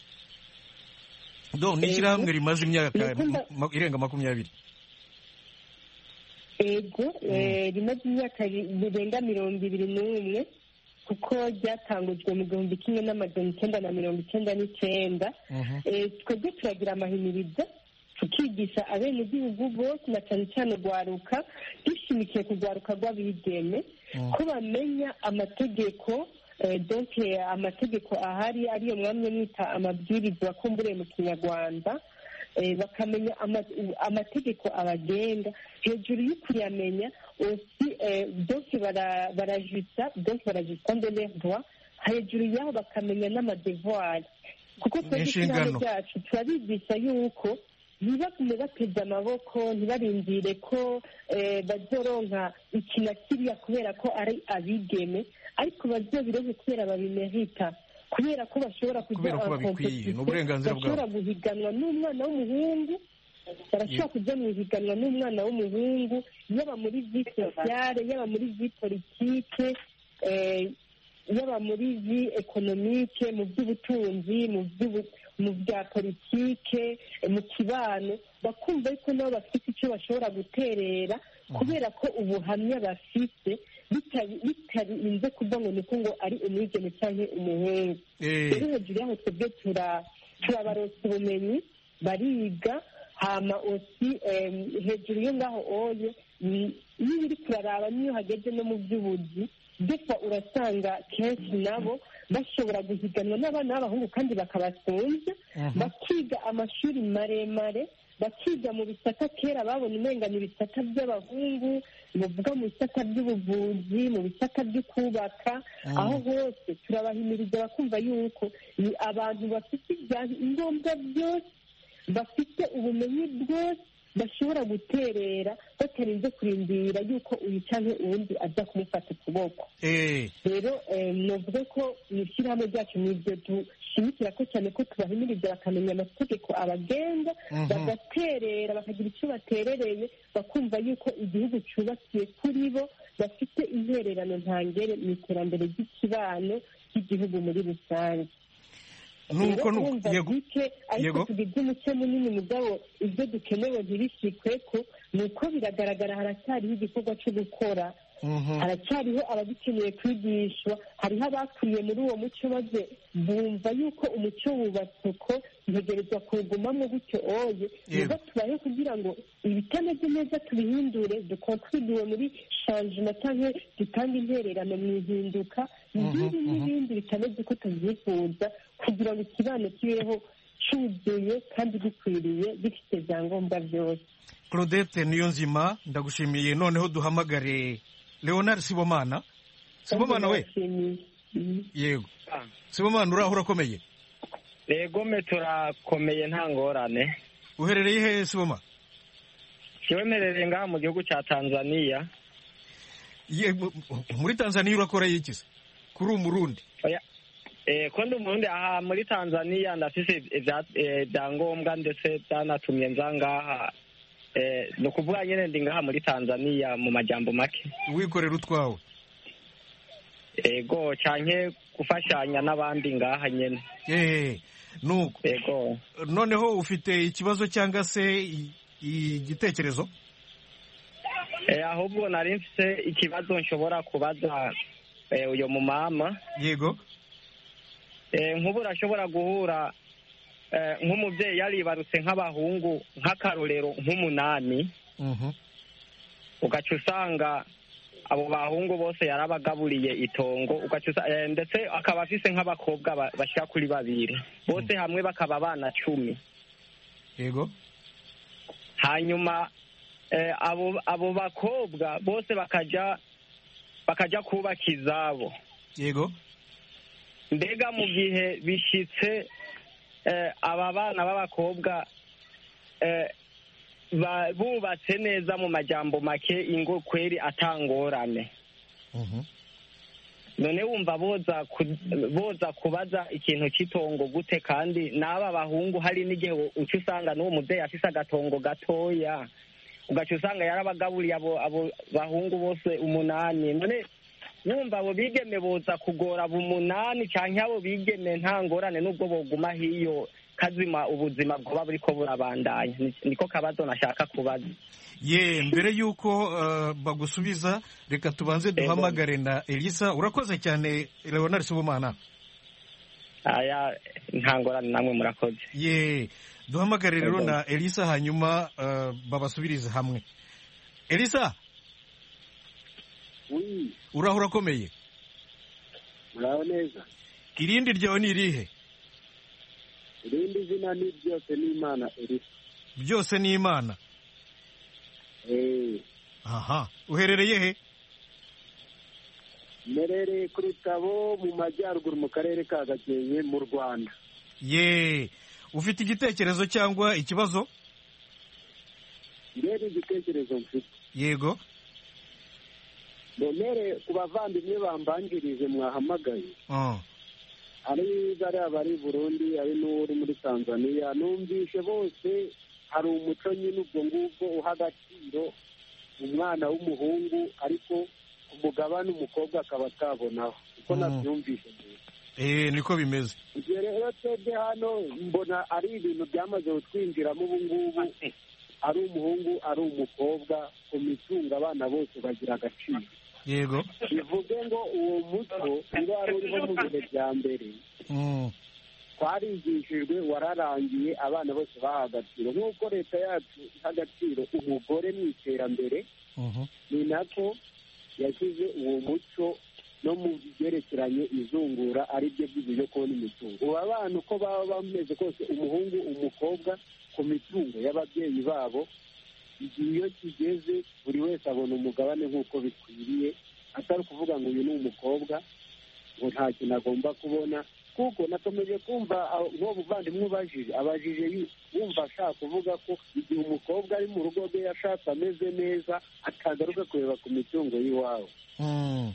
do ni
Eh,
ishyirahamwe rimaze imyaka
nuko nda-
ma- irenga makumyabiri
ego eh, rimaze imyaka ri- rirenga mirongo ibiri n'umwe kuko ryatangujwe mu gihumbi kimwe n'amajana icyenda na mirongo icyenda n'icyenda twebwe turagira amahimirizo tukigisha abenegihugu bose na cyane cyane urwaruka dushimikiye ku rwaruka rw'abigeme ko bamenya amategeko donke amategeko ahari ariyo mwamye mwita amabwiriza wakumburiye mu kinyarwanda bakamenya amategeko abagenga hejuru yo kuyamenya osi donke barajisa donke barajisa mbere droit hejuru yaho bakamenya n'amadevoir kuko twebwe ishyirahamwe ryacu turabigisha yuko ntibagume bateze amaboko ntibarindire ko bazoronka iki na kiriya kubera ko ari abigeme ariko bazobironke kubera babimerita kubera ko bashobora kujya bashobora guhiganwa n'umwana w'umuhungu barashobora kujya mu ihiganwa n'umwana w'umuhungu yaba muri vi sosiyale yaba muri vi politike yaba muri vi ekonomike mu by'ubutunzi mu bya politike mu kibano bakumva yuko nabo bafite icyo bashobora guterera kubera ko ubuhamya bafite bitarinze kuva ngo ni ngo ari umwigeme cyangwa umuhungu rero hejuru yaho twebwe turabaronsa ubumenyi bariga hama osi hejuru yo ngaho oye niba uri kuraraba niyo hageze no mu by'ubuzi mbese urasanga kenshi nabo bashobora guhiganwa n'abana b'abahungu kandi bakabasunza bakiga amashuri maremare bakiga mu bisata kera babona umengana ibisata by'abahungu bavuga mu bisata by'ubuvuzi mu bisata byo kubaka aho hose turabahimiriza bakumva yuko ni abantu bafite ibyangombwa byose bafite ubumenyi bwose bashobora guterera batarinze kurindira yuko uyu cyangwa uwundi aza kumufata ukuboko rero navuga ko mu ishyirahamwe ryacu ni ibyo dushimikira ko cyane ko tubahimiriza bakamenya amategeko abagenga bagaterera bakagira icyo baterereye bakumva yuko igihugu cyubakiye kuri bo bafite intererano ntangere mu iterambere ry'ikibano cy'igihugu muri rusange
nuko
yego ariko tugize umuco munini mugabo ibyo dukenewe ntibishikwe ko ni uko biragaragara haracyariho igikorwa cyo gukora haracyariho abagikeneye kwigishwa hariho abakuriye muri uwo muco maze bumva yuko umuco wubatse ko ntegerezwa kuwugumamo gutyo oye niba tubaye kugira ngo ibitameze neza tubihindure dukontribuwe muri shanjima cyangwa dutange intererano mu ihinduka n'ibindi n'ibindi bitameze uko tubyifuza kugira ngo ikibano kibeho cyuzuye kandi gikwiriye gifite ibyangombwa byose
claudette niyo nzima ndagushimiye noneho duhamagare leonard sibomana sibomana we yego sibomana uraho urakomeye
yego me turakomeye nta ngorane
uherereye he siboma
kiwemerereye ngaha mu gihugu cya tanzania
muri tanzania urakora yikize kuri umurundi
ko ndi umurundi aha muri tanzania ndafise ibyangombwa ndetse byanatumye nza ngaha ni ukuvuga nyine ndi ngaha muri tanzania mu majyambo make
wikorera utwawe
ego cyane gufashanya n'abandi ngaha nyine
nuko
ego
noneho ufite ikibazo cyangwa se igitekerezo
ahubwo nari mfite ikibazo nshobora kubaza uyu mumama
yego
nk'ubu urashobora guhura nk'umubyeyi yaribarutse nk'abahungu nk'akarorero nk'umunani ugaca usanga abo bahungu bose yarabagaburiye itongo ndetse akaba afise nk'abakobwa bashyira kuri babiri bose hamwe bakaba abana cumi
yego
hanyuma abo bakobwa bose bakajya bakajya kubaka izabo
yego
mbega mu gihe bishyitse aba bana b'abakobwa bubatse neza mu majyambo make ingo kweri atangorane none wumva boza kubaza ikintu cy'itongo gute kandi n'aba bahungu hari n'igihe uca usanga n'uwo mubyeyi afise agatongo gatoya ugaca usanga yarabagaburiye abo bahungu bose umunani none wumva abo bigeme boza kugora abo umunani cyangwa abo bigeme nta ngorane n'ubwo boguma hiyo kazima ubuzima bwoba buriko burabandanya Ni- niko kabazo nashaka kubaza
ye mbere y'uko uh, bagusubiza reka tubanze duhamagare na elisa urakoze cyane leonard sibomana
aya nta ngorane namwe murakoze
ye duhamagare rero na elisa hanyuma uh, babasubirize hamwe elisa uraho urakomeye
muraho neza
irindi ryawe ni irihe
irindi zina ni byose ni imana elisa
byose ni imana
Eh,
aha uherereye he
mmerereye ku rutabo mu majyaruguru mu karere ka gakenke mu rwanda
ye ufite igitekerezo cyangwa ikibazo
mbere igitekerezo mfite
yego
mbere ku bavandimwe bambanjirije mwahamagaye
Ah,
ari bariya bari i burundi ari n'uri muri tanzania numvishe bose hari umuco nyine ubwo ngubwo uha agaciro umwana w'umuhungu ariko umugabane umukobwa akaba atabonaho uko
Mm.
nabyumvishe mbere
eh niko bimeze
ibyo rero twebwe hano mbona ari ibintu byamaze kutwinjiramo ubu ngubu ari umuhungu ari umukobwa ku mitungo abana bose bagira agaciro
yego
bivuge ngo uwo muco uba wari uriho mu bihe bya mbere
Mm,
twarigishijwe wararangiye abana bose baha agaciro nk'uko leta yacu iha agaciro umugore mu iterambere
mhm.
ni nako yashyize uwo muco no mu byerekeranye izungura ari byo by'ibyo byo kubona imitungo ubu abana uko baba bameze kose umuhungu umukobwa ku mitungo y'ababyeyi babo igihe iyo kigeze buri wese abona umugabane nk'uko bikwiriye atari ukuvuga ngo uyu ni umukobwa ngo nta kintu agomba kubona kuko nakomeje kumva aho- nk'uwo muvandimwe ubajije abajije yu- wumva ashaka kuvuga ko igihe umukobwa ari mu rugo rwe yashatse ameze neza atagaruka kureba ku mitungo y'iwabo
Mm,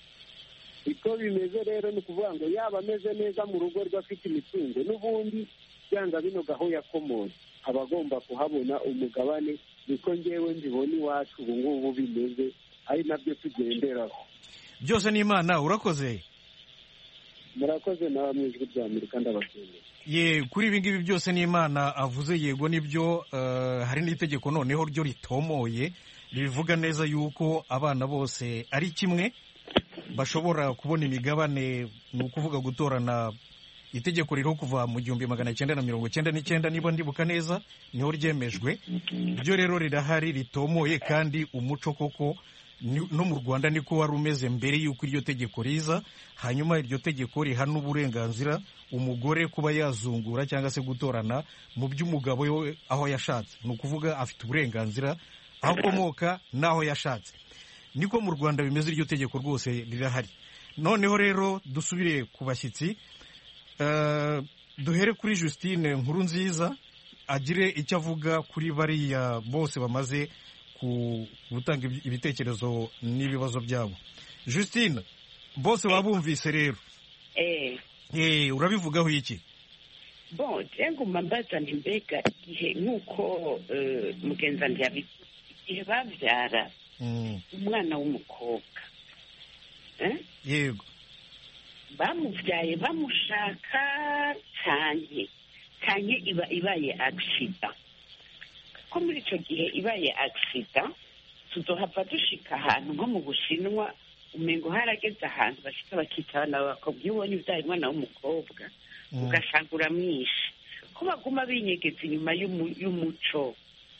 uko bimeze rero ni ukuvuga ngo yaba ameze neza mu rugo rwe afite imitungo n'ubundi byanga binoga aho yakomoye aba agomba kuhabona umugabane niko ngewe mbibona iwacu ubu ngubu bimeze ari nabyo tugenderaho
byose ni imana urakoze
murakoze nawe mu ijwi rya amerika ndabashimiye
ye kuri ibi ngibi byose ni imana avuze yego nibyo eh, hari n'itegeko noneho ryo ritomoye rivuga neza yuko abana bose ari kimwe bashobora kubona imigabane ni ukuvuga gutorana itegeko ririho kuva mu gihumbi magana cyenda na mirongo cyenda n'icyenda niba ndibuka neza niho ryemejwe ryo rero rirahari ritomoye kandi umuco koko ni- no mu rwanda niko wari umeze mbere y'uko iryo tegeko riza hanyuma iryo tegeko riha n'uburenganzira umugore kuba yazungura cyangwa se gutorana mu by'umugabo we aho yashatse ni ukuvuga afite uburenganzira aho akomoka n'aho yashatse niko mu rwanda bimeze iryo tegeko rwose rirahari noneho rero dusubire ku bashyitsi Eh, duhere kuri Justine nkuru nziza agire icyo avuga kuri bariya bose bamaze ku gutanga ibi- ibitekerezo n'ibibazo byabo Justine bose wabumvise rero
eh
Eh, urabivugaho iki
bon nguma mbaza nti mbega igihe nk'uko eh, mugenzi wanjye yabivuze igihe babyara
Mm,
umwana w'umukobwa eh?
yego
bamubyaye bamushaka cyane cyane iba ibaye agisida ko muri icyo gihe ibaye agisida tuzohava dushika ahantu nko mu bushinwa umengo harageze ahantu bashika bakita abana b'abakobwa iyo ubonye ubyaye umwana w'umukobwa
Mm,
ugasanga uramwishe ko baguma binyegeza inyuma y'umu- y'umuco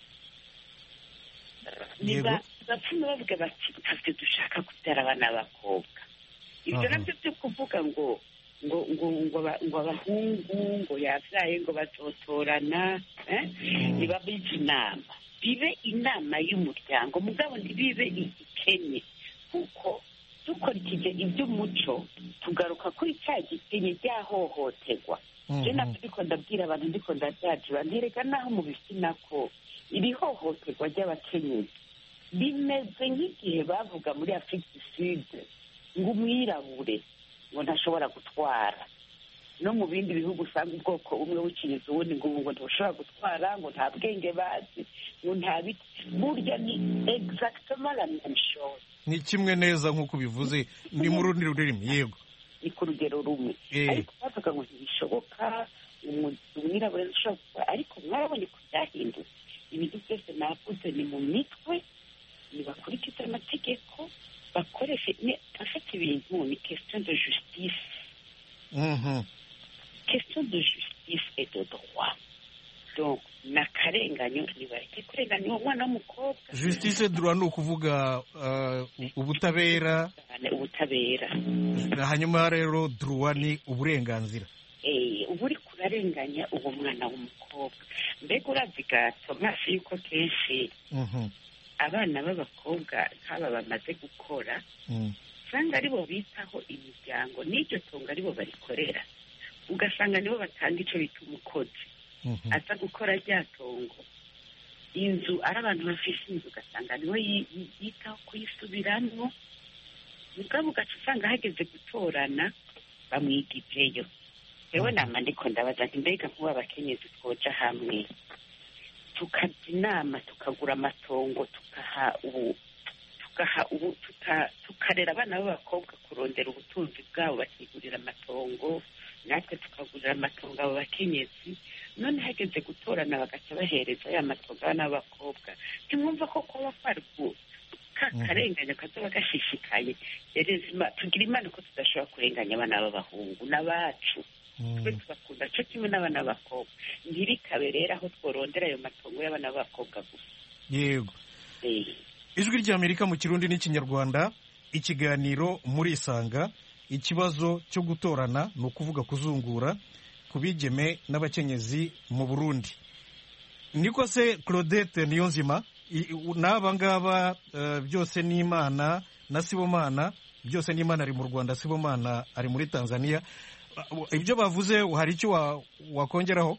Yego.
bapfume bavuga bati ntabwo dushaka kubyara abana b'abakobwa ibyo
Aha.
nabyo byo kuvuga ngo ngo ngo ngo aba- ngo abahungu ngo yabyaye ngo bazotorana eh? niba bize inama bibe inama y'umuryango mugabo ntibibe igikenye kuko dukurikije iby'umuco tugaruka kuri cya gikenye ryahohoterwa
mhm.
je nabyo ndiko ndabwira abantu ndiko ndabyajura ntereka naho mu bitsina ko iri hohoterwa ry'abakenyezi rimeze nk'igihe bavuga muri afurika du sud ngo umwirabure ngo ntashobora gutwara no mu bindi bihugu usanga ubwoko bumwe bukiriza ubundi ngo ubu ngo ntushobora gutwara ngo nta bwenge bazi ngo nta biti burya ni exactement la même chose
ni kimwe neza nk'uko ubivuze ni mu rundi rurimi yego
ni ku rugero rumwe
Eh.
ariko bavuga ngo ntibishoboka umwirabura ashobora gukora ariko mwarabonye ko byahindutse ibintu byose navuze ni mu mitwe ntibakurikize amategeko bakoreshe afata ibintu ni question de justice question de justice et de droit donc ni akarenganyo ntibareke kurenganya uwo mwana w'umukobwa
justice droit ni ukuvuga ubutabera
ubutabera
hanyuma rero droit ni uburenganzira
uba uri kurarenganya uwo mwana w'umukobwa mbega urazi gato maso yuko kenshi abana b'abakobwa nk'aba bamaze gukora usanga aribo bitaho imiryango n'iryo tungo aribo barikorera ugasanga nibo batanga icyo bita umukozi aza gukora rya tongo inzu ari abantu bafite inzu ugasanga niwe yitaho kuyisubiramwo mugabo ugaca usanga hageze gutorana bamwigijeyo yewe nama ndiko ndabaza nti mbega nk'ubu abakenyezi twoja hamwe tukajya inama tukagura amatongo tukaha ubu tugaha ubu tukarera abana b'abakobwa kurondera ubutunzi bwabo bakigurira amatongo natwe tukagurira amatongo abo bakenyezi none hageze gutorana bagaca bahereza ya matongo abana b'abakobwa ntimwumva ko kuba kwarwo ka karenganya kazoba gashishikaye tugira imana ko tudashobora kurenganya abana b'abahungu n'abacu twe tugakunda cyo kimwe n'abana b'abakobwa ntibikabe rero aho tworondera ayo matongo y'abana b'abakobwa gusa
yego ijwi ry'amerika mu kirundi n'ikinyarwanda ikiganiro muri isanga ikibazo cyo gutorana ni ukuvuga kuzungura ku bigeme n'abakenyezi mu burundi niko se claudette niyo nzima n'aba ngaba byose ni imana na sibomana byose ni imana ari mu rwanda sibomana ari muri tanzania ibyo bavuze hari icyo wakongeraho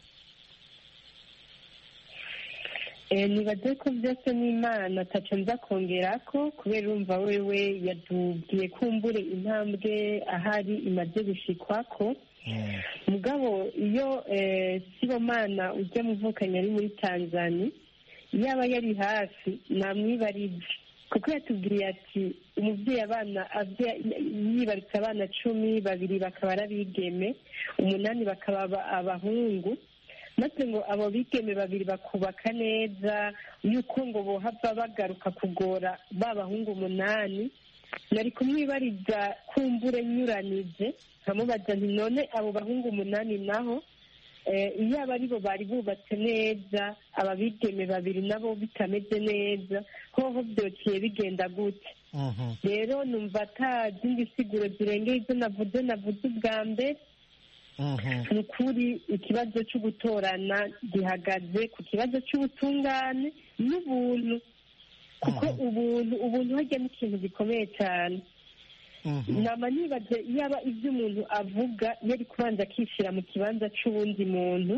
nibaze ko byose n'imana ataca nza kongera ko kubera urumva wewe yatubwiye kumbure intambwe ahari imaze gushikwa ko mugabo iyo sibomana ujya muvukanye ari muri tanzania yaba yari hafi namwibarije kuko yatubwiye ati umubyeyi abana yibarutse abana cumi babiri bakaba ari abigeme umunani bakaba abahungu maze ngo abo bigeme babiri bakubaka neza yuko ngo bohava bagaruka kugora ba bahungu umunani nari kumwibariza kumbure nyuranije nkamubaza nti none abo bahungu umunani naho iyo aba aribo bari bubatse neza aba bigeme babiri nabo bitameze neza hoho byociye bigenda gute rero numva ata zindi siguro zirengeye izo navuze navuze ubwa mbere ni ukuri ikibazo cyo gutorana gihagaze ku kibazo cy'ubutungane n'ubuntu kuko ubuntu ubuntu hajya n'ikintu gikomeye cyane nama nibaze yaba ibyo umuntu avuga yari kubanza akishyira mu kibanza cy'uwundi muntu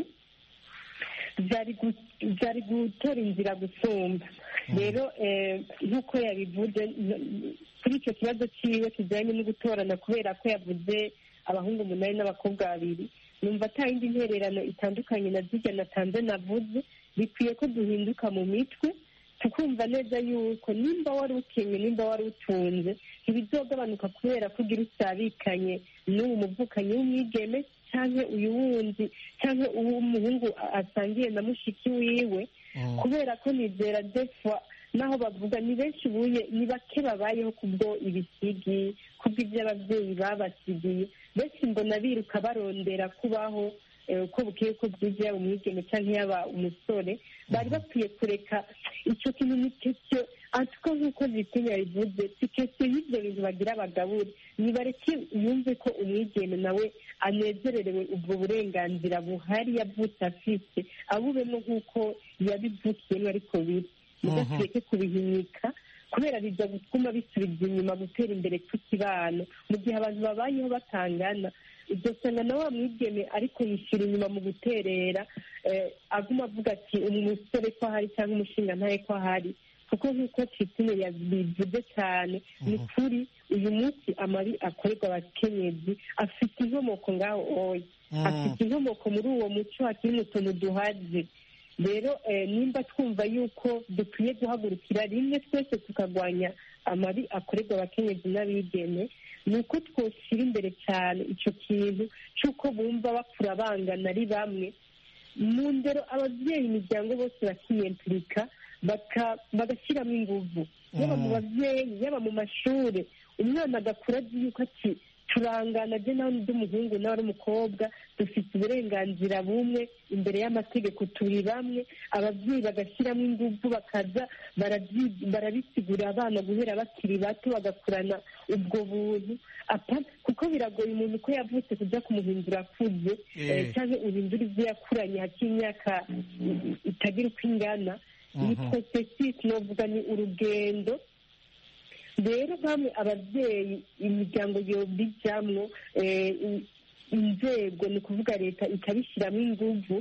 byari gutora inzira gusumba rero nk'uko yabivuze kuri icyo kibazo cyiwe kijyanye no gutorana kubera ko yavuze abahungu umunani n'abakobwa babiri numva ata yindi ntererano itandukanye na zijya natanze navuze bikwiye ko duhinduka mu mitwe tukumva neza yuko nimba wari ukenye nimba wari utunze ntibizogabanuka kubera ko ugira usabikanye n'uwo muvukanyi w'umwigeme cyangwa uyu wundi cyangwa uw'umuhungu asangiye na mushiki wiwe kubera ko nizera defwa naho bavuga ni benshi ubuye ni bake babayeho kubwo ibisigi kubwo ibyo ababyeyi babasigiye benshi mbona biruka barondera kubaho uko bukwiye ko bwije yaba umwigeme cyangwa yaba umusore bari bakwiye kureka icyo kintu ni cyo ariko nk'uko zitinya bivuze si kese y'ibyo bintu bagira abagabure nibareke yumve ko umwigeme nawe anezererewe ubwo burenganzira buhari yavutse afite abubemo nk'uko yabivukiyemo ariko biri mudakwiye kubihinyika kubera bijya gutuma bisubiza inyuma gutera imbere kw'ikibano mu gihe abantu babayeho batangana ugasanga na wa mwigeme ariko yishyura inyuma mu guterera aguma avuga ati umusore ko ahari cyangwa umushinga ntaye ko ahari kuko nk'uko citine yabivuze cyane ni kuri uyu munsi amabi akorerwa abakenyezi afite inkomoko ngaho oya afite inkomoko muri uwo muco hakiri mu tuntu duhaze rero nimba twumva yuko dukwiye guhagurukira rimwe twese tukarwanya amabi akorerwa abakenyezi n'abigeme ni uko twoshyira imbere cyane icyo kintu cy'uko bumva bakura bangana ari bamwe mu ndero ababyeyi imiryango bose bakiyempurika bagashyiramo inguvu yaba mu babyeyi yaba mu mashuri umwana agakura azi yuko ati turangana je nawe ndi umuhungu nawe ari umukobwa dufite uburenganzira bumwe imbere y'amategeko turi bamwe ababyeyi bagashyiramo ingufu bakaza barabisigurira abana guhera bakiri bato bagakurana ubwo buntu kuko biragoye umuntu ko yavutse kujya kumuhindura akuze cyangwa uhindura ibyo yakuranye hakiri imyaka itagira uko ingana ni porosesisi novuga ni urugendo rero bamwe ababyeyi imiryango yobijyamwo inzego ni ukuvuga leta ikabishyiramo inguvu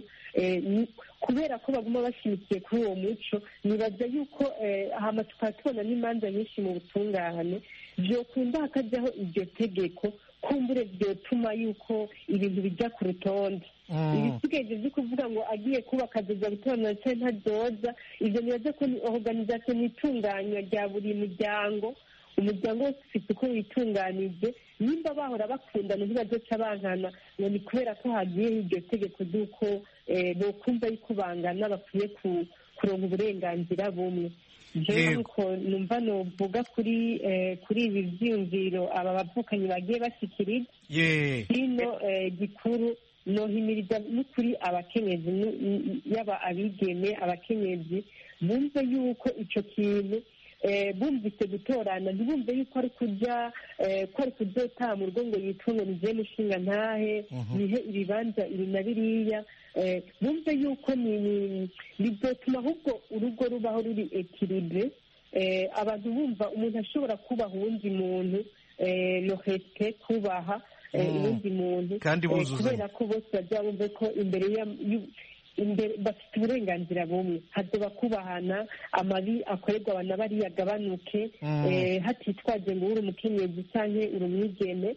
kubera ko baguma bashyigikiye kuri uwo muco nibaza yuko hama tukaba tubona n'imanza nyinshi mu butungane byokunda hakajyaho iryo tegeko kumbure byotuma yuko ibintu bijya ku rutonde ibisigaye byo kuvuga ngo agiye kubaka azoza gutorana cyangwa ntazoza ibyo nibaza ko ni organizasiyo n'itunganywa rya buri muryango umuryango wose ufite uko witunganije nimba bahora bakundana ntibazoca bankana ngo ni kubera ko hagiyeho iryo tegeko ry'uko bokumva yuko bangana bakwiye kuronka uburenganzira bumwe jewe nuko numva novuga kuri kuri ibi vyiyumviro aba bavukanyi bagiye bashikiriza hino gikuru nohimiriza n'ukuri abakenyezi yaba abigeme abakenyezi bumve yuko ico kintu bumvise gutorana ntibumve yuko ari kujya ko ari kuzota mu rugo ngo yitunge nigiye mushinga ntahe nihe ibibanza ibi na biriya bumve yuko bizotuma ahubwo urugo rubaho ruri ekiribe abantu bumva umuntu ashobora kubaha uwundi muntu lohete kubaha uwundi muntu kubera ko bose bajya bumve ko imbere imbere bafite uburenganzira bumwe hazoba kubahana amabi akorerwa abantu bariya agabanuke hatitwaje ngo uri umukenyezi cyangwa uri umwigeme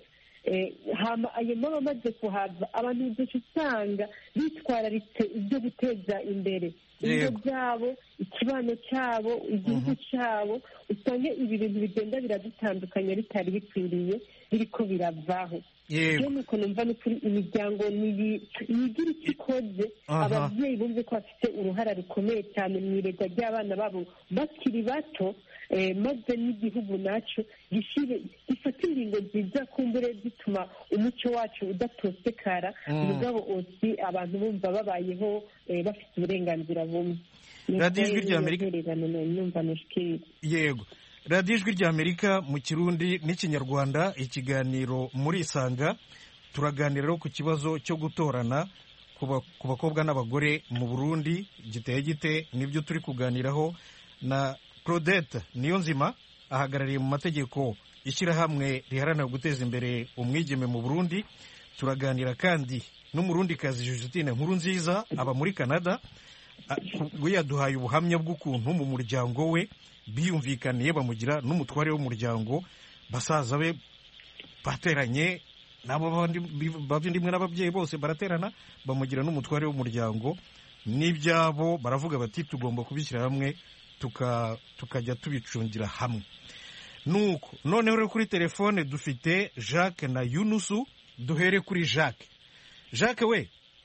ayo maba amaze kuhava abantu benshi usanga bitwararitse ibyo guteza imbere ibigo byabo ikibano cyabo igihugu cyabo usanga ibi bintu bigenda biradutandukanya bitari bikwiriye biriko biravaho rero nuko numva n'ukuri imiryango nigira icyo ikoze ababyeyi bumve ko bafite uruhara rukomeye cyane mu iregwa ry'abana babo bakiri bato maze n'igihugu nacyo gifata ingingo nziza kumbure zituma umuco wacu udatosekara mugabo osi abantu bumva babayeho bafite uburenganzira bumwe
radiyo ijwi ry'amerika yego radiyo ijwi ry'amerika mu kirundi n'ikinyarwanda ikiganiro muri isanga turaganira ku kibazo cyo gutorana ku bakobwa n'abagore mu burundi giteye gite nibyo turi kuganiraho na claudette niyo nzima ahagarariye mu mategeko ishyirahamwe riharanira guteza imbere umwigeme mu burundi turaganira kandi n'umurundikazi Justine nkuru nziza aba muri canada we yaduhaye ubuhamya bw'ukuntu mu muryango we biyumvikaniye bamugira n'umutware w'umuryango basaza be bateranye nabo bavindimwe n'ababyeyi bose baraterana bamugira n'umutware w'umuryango n'ibyabo baravuga bati tugomba kubishyira hamwe tukajya tubicungira hamwe nuko noneho rero kuri telefone dufite jacques na yunusu duhere kuri jacques jacques we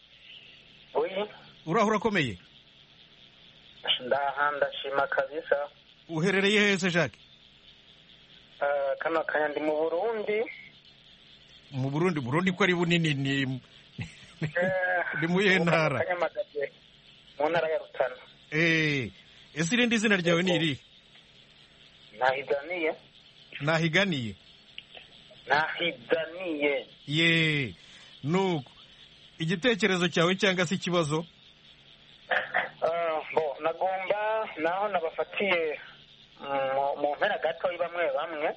uraho urakomeye
ndaha ndashima kabisa
uherereye hese jacques
kano kanya ndi mu burundi
mu burundi burundi ko ari bunini ni ni mu iyihe ntara
mu ntara ya rutana
ese irindi zina ryawe ni irihe
nahiganiye
nahiganiye
nahiganiye
ye nuko igitekerezo cyawe cyangwa se ikibazo
bo nagomba naho nabafatiye mu mpera gato bamwe bamwe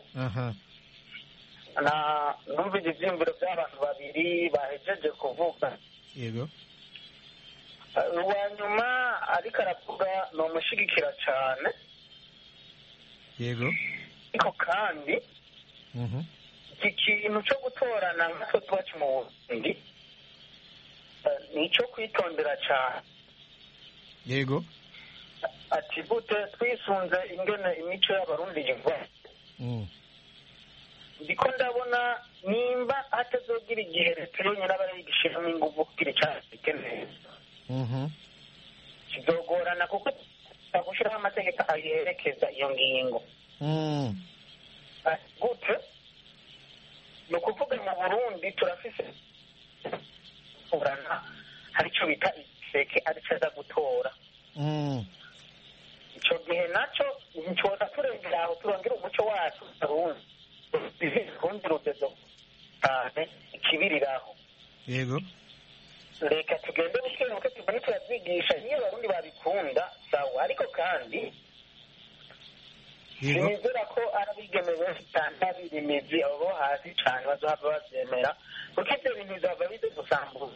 numvise ibyiyumviro by'abantu babiri bahejeje kuvuga
yego
uwa nyuma ariko aravuga ni umushyigikira cyane
yego
ariko kandi iki kintu cyo gutorana nk'utwo tubacu mu burundi ni icyo kwitondera cyane
yego
ati gute twisunze ingene imico y'abarundi yiva ndiko ndabona nimba hatazogira igihe leta yonyine aba yigishiramo ingufu kugira icyaha neza kizogorana kuko gushyiraho amategeko ayerekeza iyo ngingo gute ni ukuvuga mu burundi turafise kurana hari icyo bita igiseke aricyo aza gutora icyo gihe nacyo ntitwoza turengera aho turongera umuco wacu arundi urundi rugezo cyane ikibiriraho
yego
reka tugende bukebuke tugende turazwigisha niyo abarundi babikunda sawa ariko kandi sinizera ko ari abigeme benshi cyane babiri imizi abo bo hasi cyane bazohava babyemera kuko ibyo bintu bizava bize gusambuza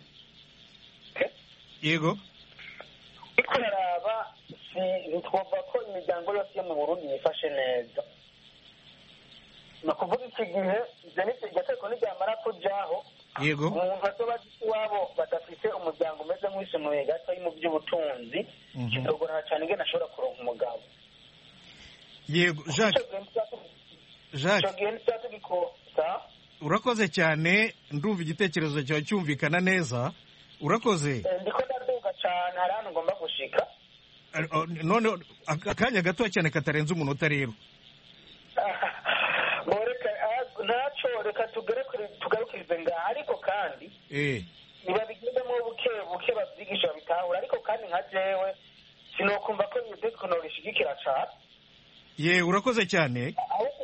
yego
ariko uraraba ntitwumva ko imiryango yose yo mu burundi yifashe neza ni ukuvuga iki gihe ibyo ni iryo teko niryamara kujaho
yego
umuntu azoba azi iwabo badafite umuryango umeze nk'uwisumuye gato mu by'ubutunzi kizogorana cyane ingene ashobora kuronka umugabo
yego jacques jacques
icyo gihe nicyo tugikosa
urakoze cyane ndumva igitekerezo cyawe cyumvikana neza urakoze
ndiko ndaduga cyane hari ahantu ngomba gushika
none akanya gato cyane katarenze umunota rero
ntacyo reka tugarukirize ngaha ariko kandi ntibabigendemo buke buke babyigisha babitahura ariko kandi nka jewe sinokumva ko iyo tekinoro ishigikira cyane
ye urakoze cyane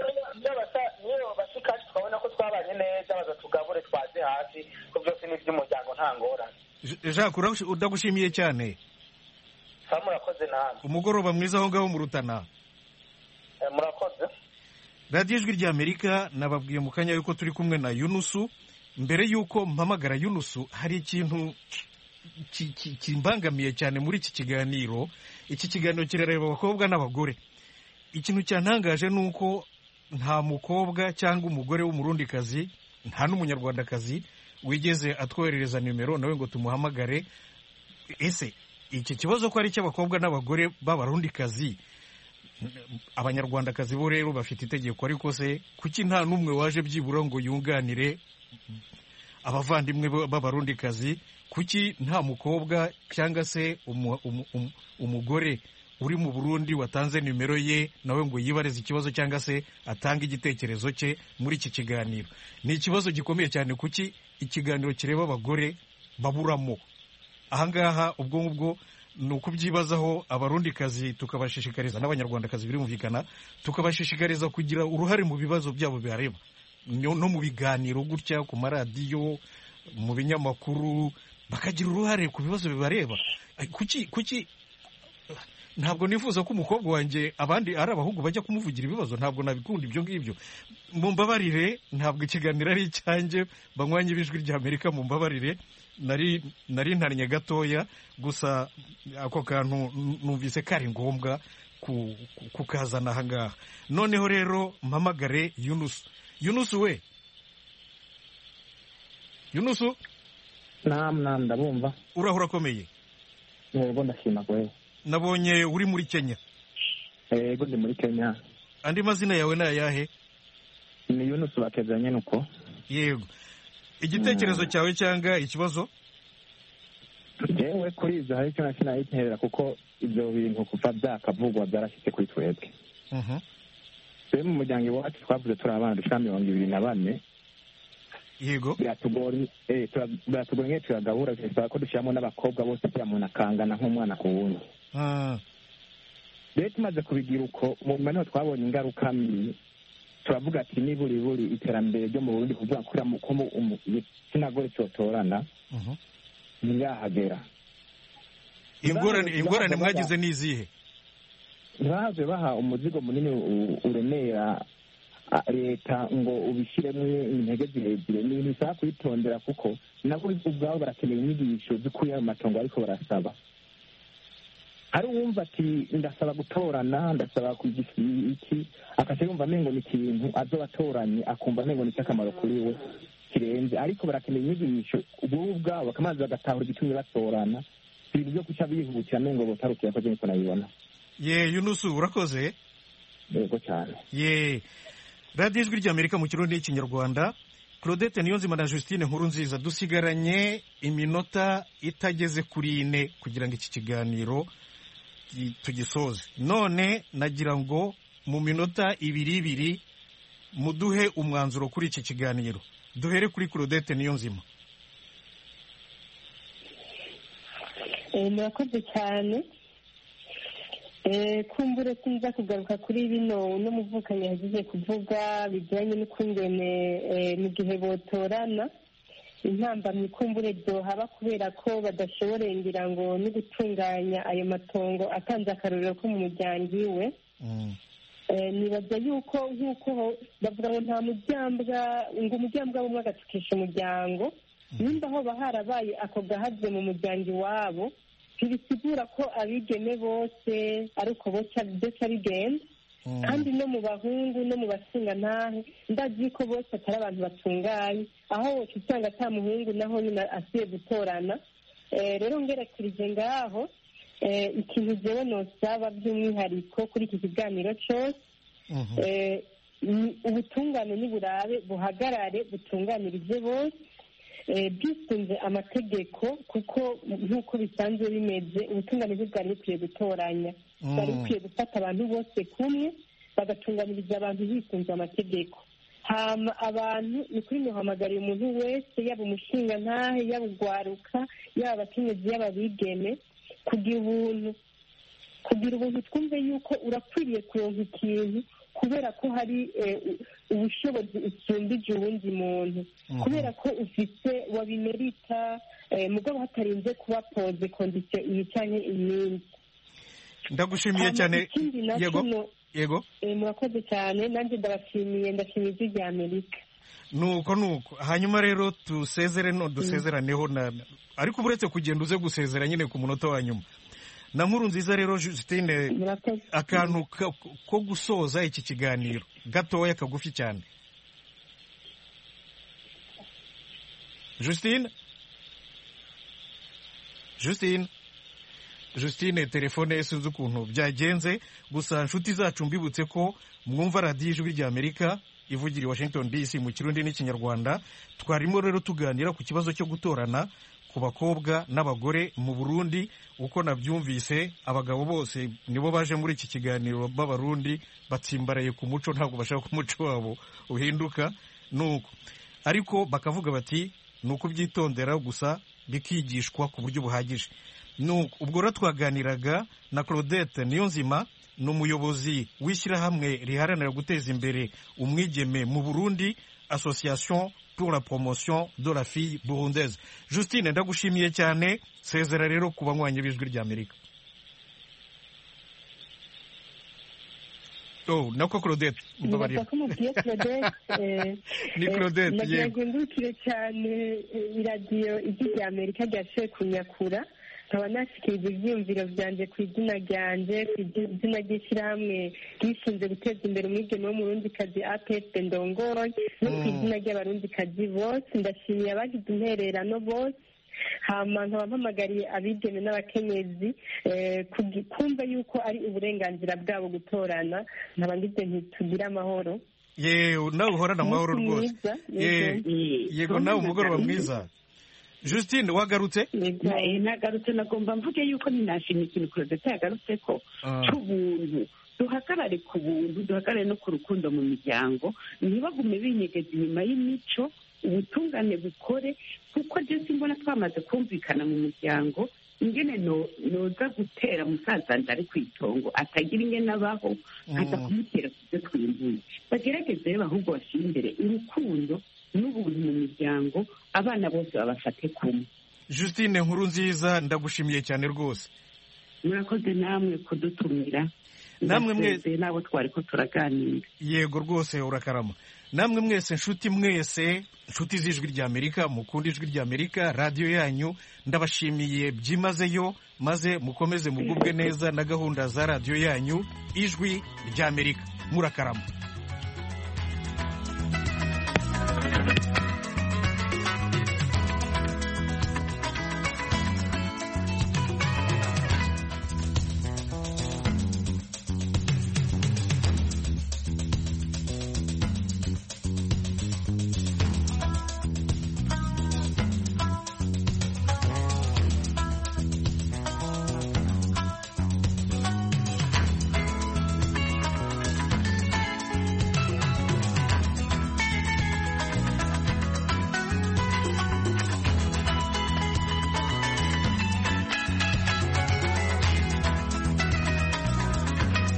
niyo bashikaje twabona ko twabanye neza bazatugabure twaze hasi ko byose ni iby'umuryango nta ngorane
jacques udagushimiye cyane
sa murakoze namwe
umugoroba mwiza aho ngaho mu rutana
murakoze
radiyo ijwi ry'amerika nababwiye mu kanya yuko turi kumwe na yunusu mbere y'uko mpamagara yunusu hari ikintu kimbangamiye cyane muri iki kiganiro iki kiganiro kirareba abakobwa n'abagore ikintu cyantangaje ni uko nta mukobwa cyangwa umugore w'umurundikazi nta n'umunyarwandakazi wigeze atwoherereza nimero nawe ngo tumuhamagare ese iki kibazo ko ari icy'abakobwa n'abagore b'abarundikazi abanyarwandakazi bo rero bafite itegeko ariko se kuki nta n'umwe waje byibura ngo yunganire abavandimwe b'abarundikazi kuki nta mukobwa cyangwa se umugore uri mu burundi watanze nimero ye nawe ngo yibarize ikibazo cyangwa se atange igitekerezo cye muri iki kiganiro ni ikibazo gikomeye cyane kuki ikiganiro kireba abagore baburamo ahangaha ubwo ngubwo ni ukubyibazaho abarundikazi tukabashishikariza n'abanyarwandakazi birumvikana tukabashishikariza kugira uruhare mu bibazo byabo bihareba no mu biganiro gutya ku maradiyo mu binyamakuru bakagira uruhare ku bibazo bibareba kuki kuki ntabwo nifuza ko umukobwa wanjye abandi ari abahungu bajya kumuvugira ibibazo ntabwo nabikunda ibyo ngibyo mumbabarire ntabwo ikiganiro ari icyanjye banywanye b'ijwi ry'amerika mumbabarire nari nari ntannye gatoya gusa ako kantu numvise kari ngombwa kukazana aha ngaha noneho rero mpamagare yunusu yunusu we yunusu
namu namu ndabumva
urahura akomeye
yego ndashima kwe
nabonye uri muri kenya
yego ndi muri kenya
andi mazina yawe ni ayahe
ni yunusu bakezanye nuko
yego igitekerezo cyawe cyangwa ikibazo
yewe kuri ibyo hari icyo nacyo nayiterera kuko ibyo bintu kuva byakavugwa byarashyitse kuri twebwe twe mu muryango iwacu twavuze turi abana dushira mirongo ibiri na bane
yego
biratugoye nk'iyo tuyagabura bisaba ko dushyiramo n'abakobwa bose kugira umuntu akangana nk'umwana ku wundi rero tumaze kubigira uko mu nyuma niho twabonye ingaruka mbi turavuga ati niburi buri iterambere ryo mu burundi kuvuga ko igitsina gore cyotorana ntiyahagera
ingorane mwagize ni izihe
ntibahaze baha umuzigo munini uremera leta ngo ubishyiremo intege zirezire ni ibintu bisaba kwitondera kuko nabo ubwabo barakeneye inyigisho zikuye mu matongo ariko barasaba hari uwumva ati ndasaba gutorana ndasaba iki akajya yumva amengo ni ikintu azoba atoranye akumva amengo ni icy'akamaro kuri we kirenze ariko barakeneye inyigisho ubwo ubwabo bakamaze bagatahura igitumye batorana ibintu byo guca bihutira amengo botarukira ko niko nabibona
ye yunusu urakoze
yego cyane
ye radiyo ijwi ry'amerika mu kirundi n'ikinyarwanda claudette niyonzima na justine nkuru nziza dusigaranye iminota itageze kuri ine kugira ngo iki kiganiro tugisoze none nagira ngo mu minota ibiri ibiri muduhe umwanzuro kuri iki kiganiro duhere kuri claudette niyonzima
murakoze cyane kumbure sinza kugaruka kuri bino uno muvukanyi yagize kuvuga bijyanye n'ukungene mu gihe botorana intambamyi kumbure byohaba kubera ko badashoboreye ngira ngo no gutunganya ayo matongo atanze akarorero ko mu muryango iwe nibaza yuko nk'uko bavuga ngo nta mujyambwa ngo umujyambwa bumwe agatukisha umuryango nimba hoba harabaye ako gahaze mu muryango iwabo ntibisigura ko abigeme bose ari uko byose bigenda kandi no mu bahungu no mu basingantahe ndazi ko bose atari abantu batunganye aho wose usanga ata muhungu naho nyine asiye gutorana rero ngerekerije ngaho ikintu jewe nosaba by'umwihariko kuri iki kiganiro cyose ubutungane n'iburabe buhagarare butunganirize bose bwisunze amategeko kuko nk'uko bisanzwe bimeze ubutungane bwari bukwiye gutoranya bwari bukwiye gufata abantu bose kumwe bagatunganiriza abantu bisunze amategeko hama abantu ni kuri muhamagariye umuntu wese yaba umushinga ntahe yaba ugwaruka yaba abakenyezi yaba abigeme kugira ubuntu kugira ubuntu twumve yuko urakwiriye kuronka ikintu kubera ko hari ubushobozi usumbije uwundi muntu kubera ko ufite wabimerita mugabo hatarinze kuba poze kondisiyo iyi cyangwa iyindi
ndagushimiye cyane yego yego
murakoze cyane nanjye ndabashimiye ndashimiye ijwi rya amerika
nuko nuko hanyuma rero dusezere no dusezeraneho na ariko uretse kugenda uze gusezera nyine ku munota wa nyuma na nkuru nziza rero Justine akantu ko gusoza iki kiganiro gatoya kagufi cyane Justine Justine Justine telefone ye sinzi ukuntu byagenze gusa inshuti zacu mbibutse ko mwumva radiyo ijwi rya amerika ivugira i washington dc mu kirundi n'ikinyarwanda twarimo rero tuganira ku kibazo cyo gutorana ku bakobwa n'abagore mu burundi uko nabyumvise abagabo bose nibo baje muri iki kiganiro b'abarundi batsimbaraye ku muco ntabwo bashaka ko umuco wabo uhinduka nuko ariko bakavuga bati ni ukubyitondera gusa bikigishwa ku buryo buhagije ubwo rero twaganiraga na claudette niyonzima ni umuyobozi w'ishyirahamwe riharanira guteza imbere umwigeme mu burundi association pour la promotion de la fille burundaise justine ndagushimiye cyane sezera rero ku banywanyi b'ijwi rya amerika oh nako claudette
mbabarira ni
claudette
nagira ngo ndukire cyane iradiyo ijwi rya amerika ryashoboye kunyakura nkaba nashyikiriza ibyiyumviro byanjye ku izina ryanjye ku izina ry'ishyirahamwe ryishinze guteza imbere umwigeme w'umurundikazi apesite ndongoye no ku izina ry'abarundikazi bose ndashimiye abagize intererano bose hama nkaba mpamagariye abigeme n'abakenyezi kumva yuko ari uburenganzira bwabo gutorana nkaba ngize ntitugire amahoro
yewe nawe uhorana amahoro rwose yego nawe umugoroba mwiza Justine wagarutse
nagarutse nagomba mvuge yuko ninashima ikintu claudette yagarutse ko cy'ubuntu duhagarare ku buntu duhagarare no ku rukundo mu miryango ntibagume binyegeza inyuma y'imico ubutungane bukore kuko ndetse mbona twamaze kumvikana mu muryango ingene noza gutera musaza ari ku itongo atagira ingene abaho nkaza kumutera ku byo twimbuye bagerageze rero ahubwo bashyira imbere urukundo n'ubuntu mu miryango abana bose babafate kumwe
Justine nkuru nziza ndagushimiye cyane rwose
murakoze namwe kudutumira
namwe mwese
nabo twari ko turaganira
yego rwose urakarama namwe mwese nshuti mwese nshuti z'ijwi rya amerika mukunda ijwi rya amerika radiyo yanyu ndabashimiye byimazeyo maze mukomeze mugubwe neza na gahunda za radiyo yanyu ijwi rya amerika murakarama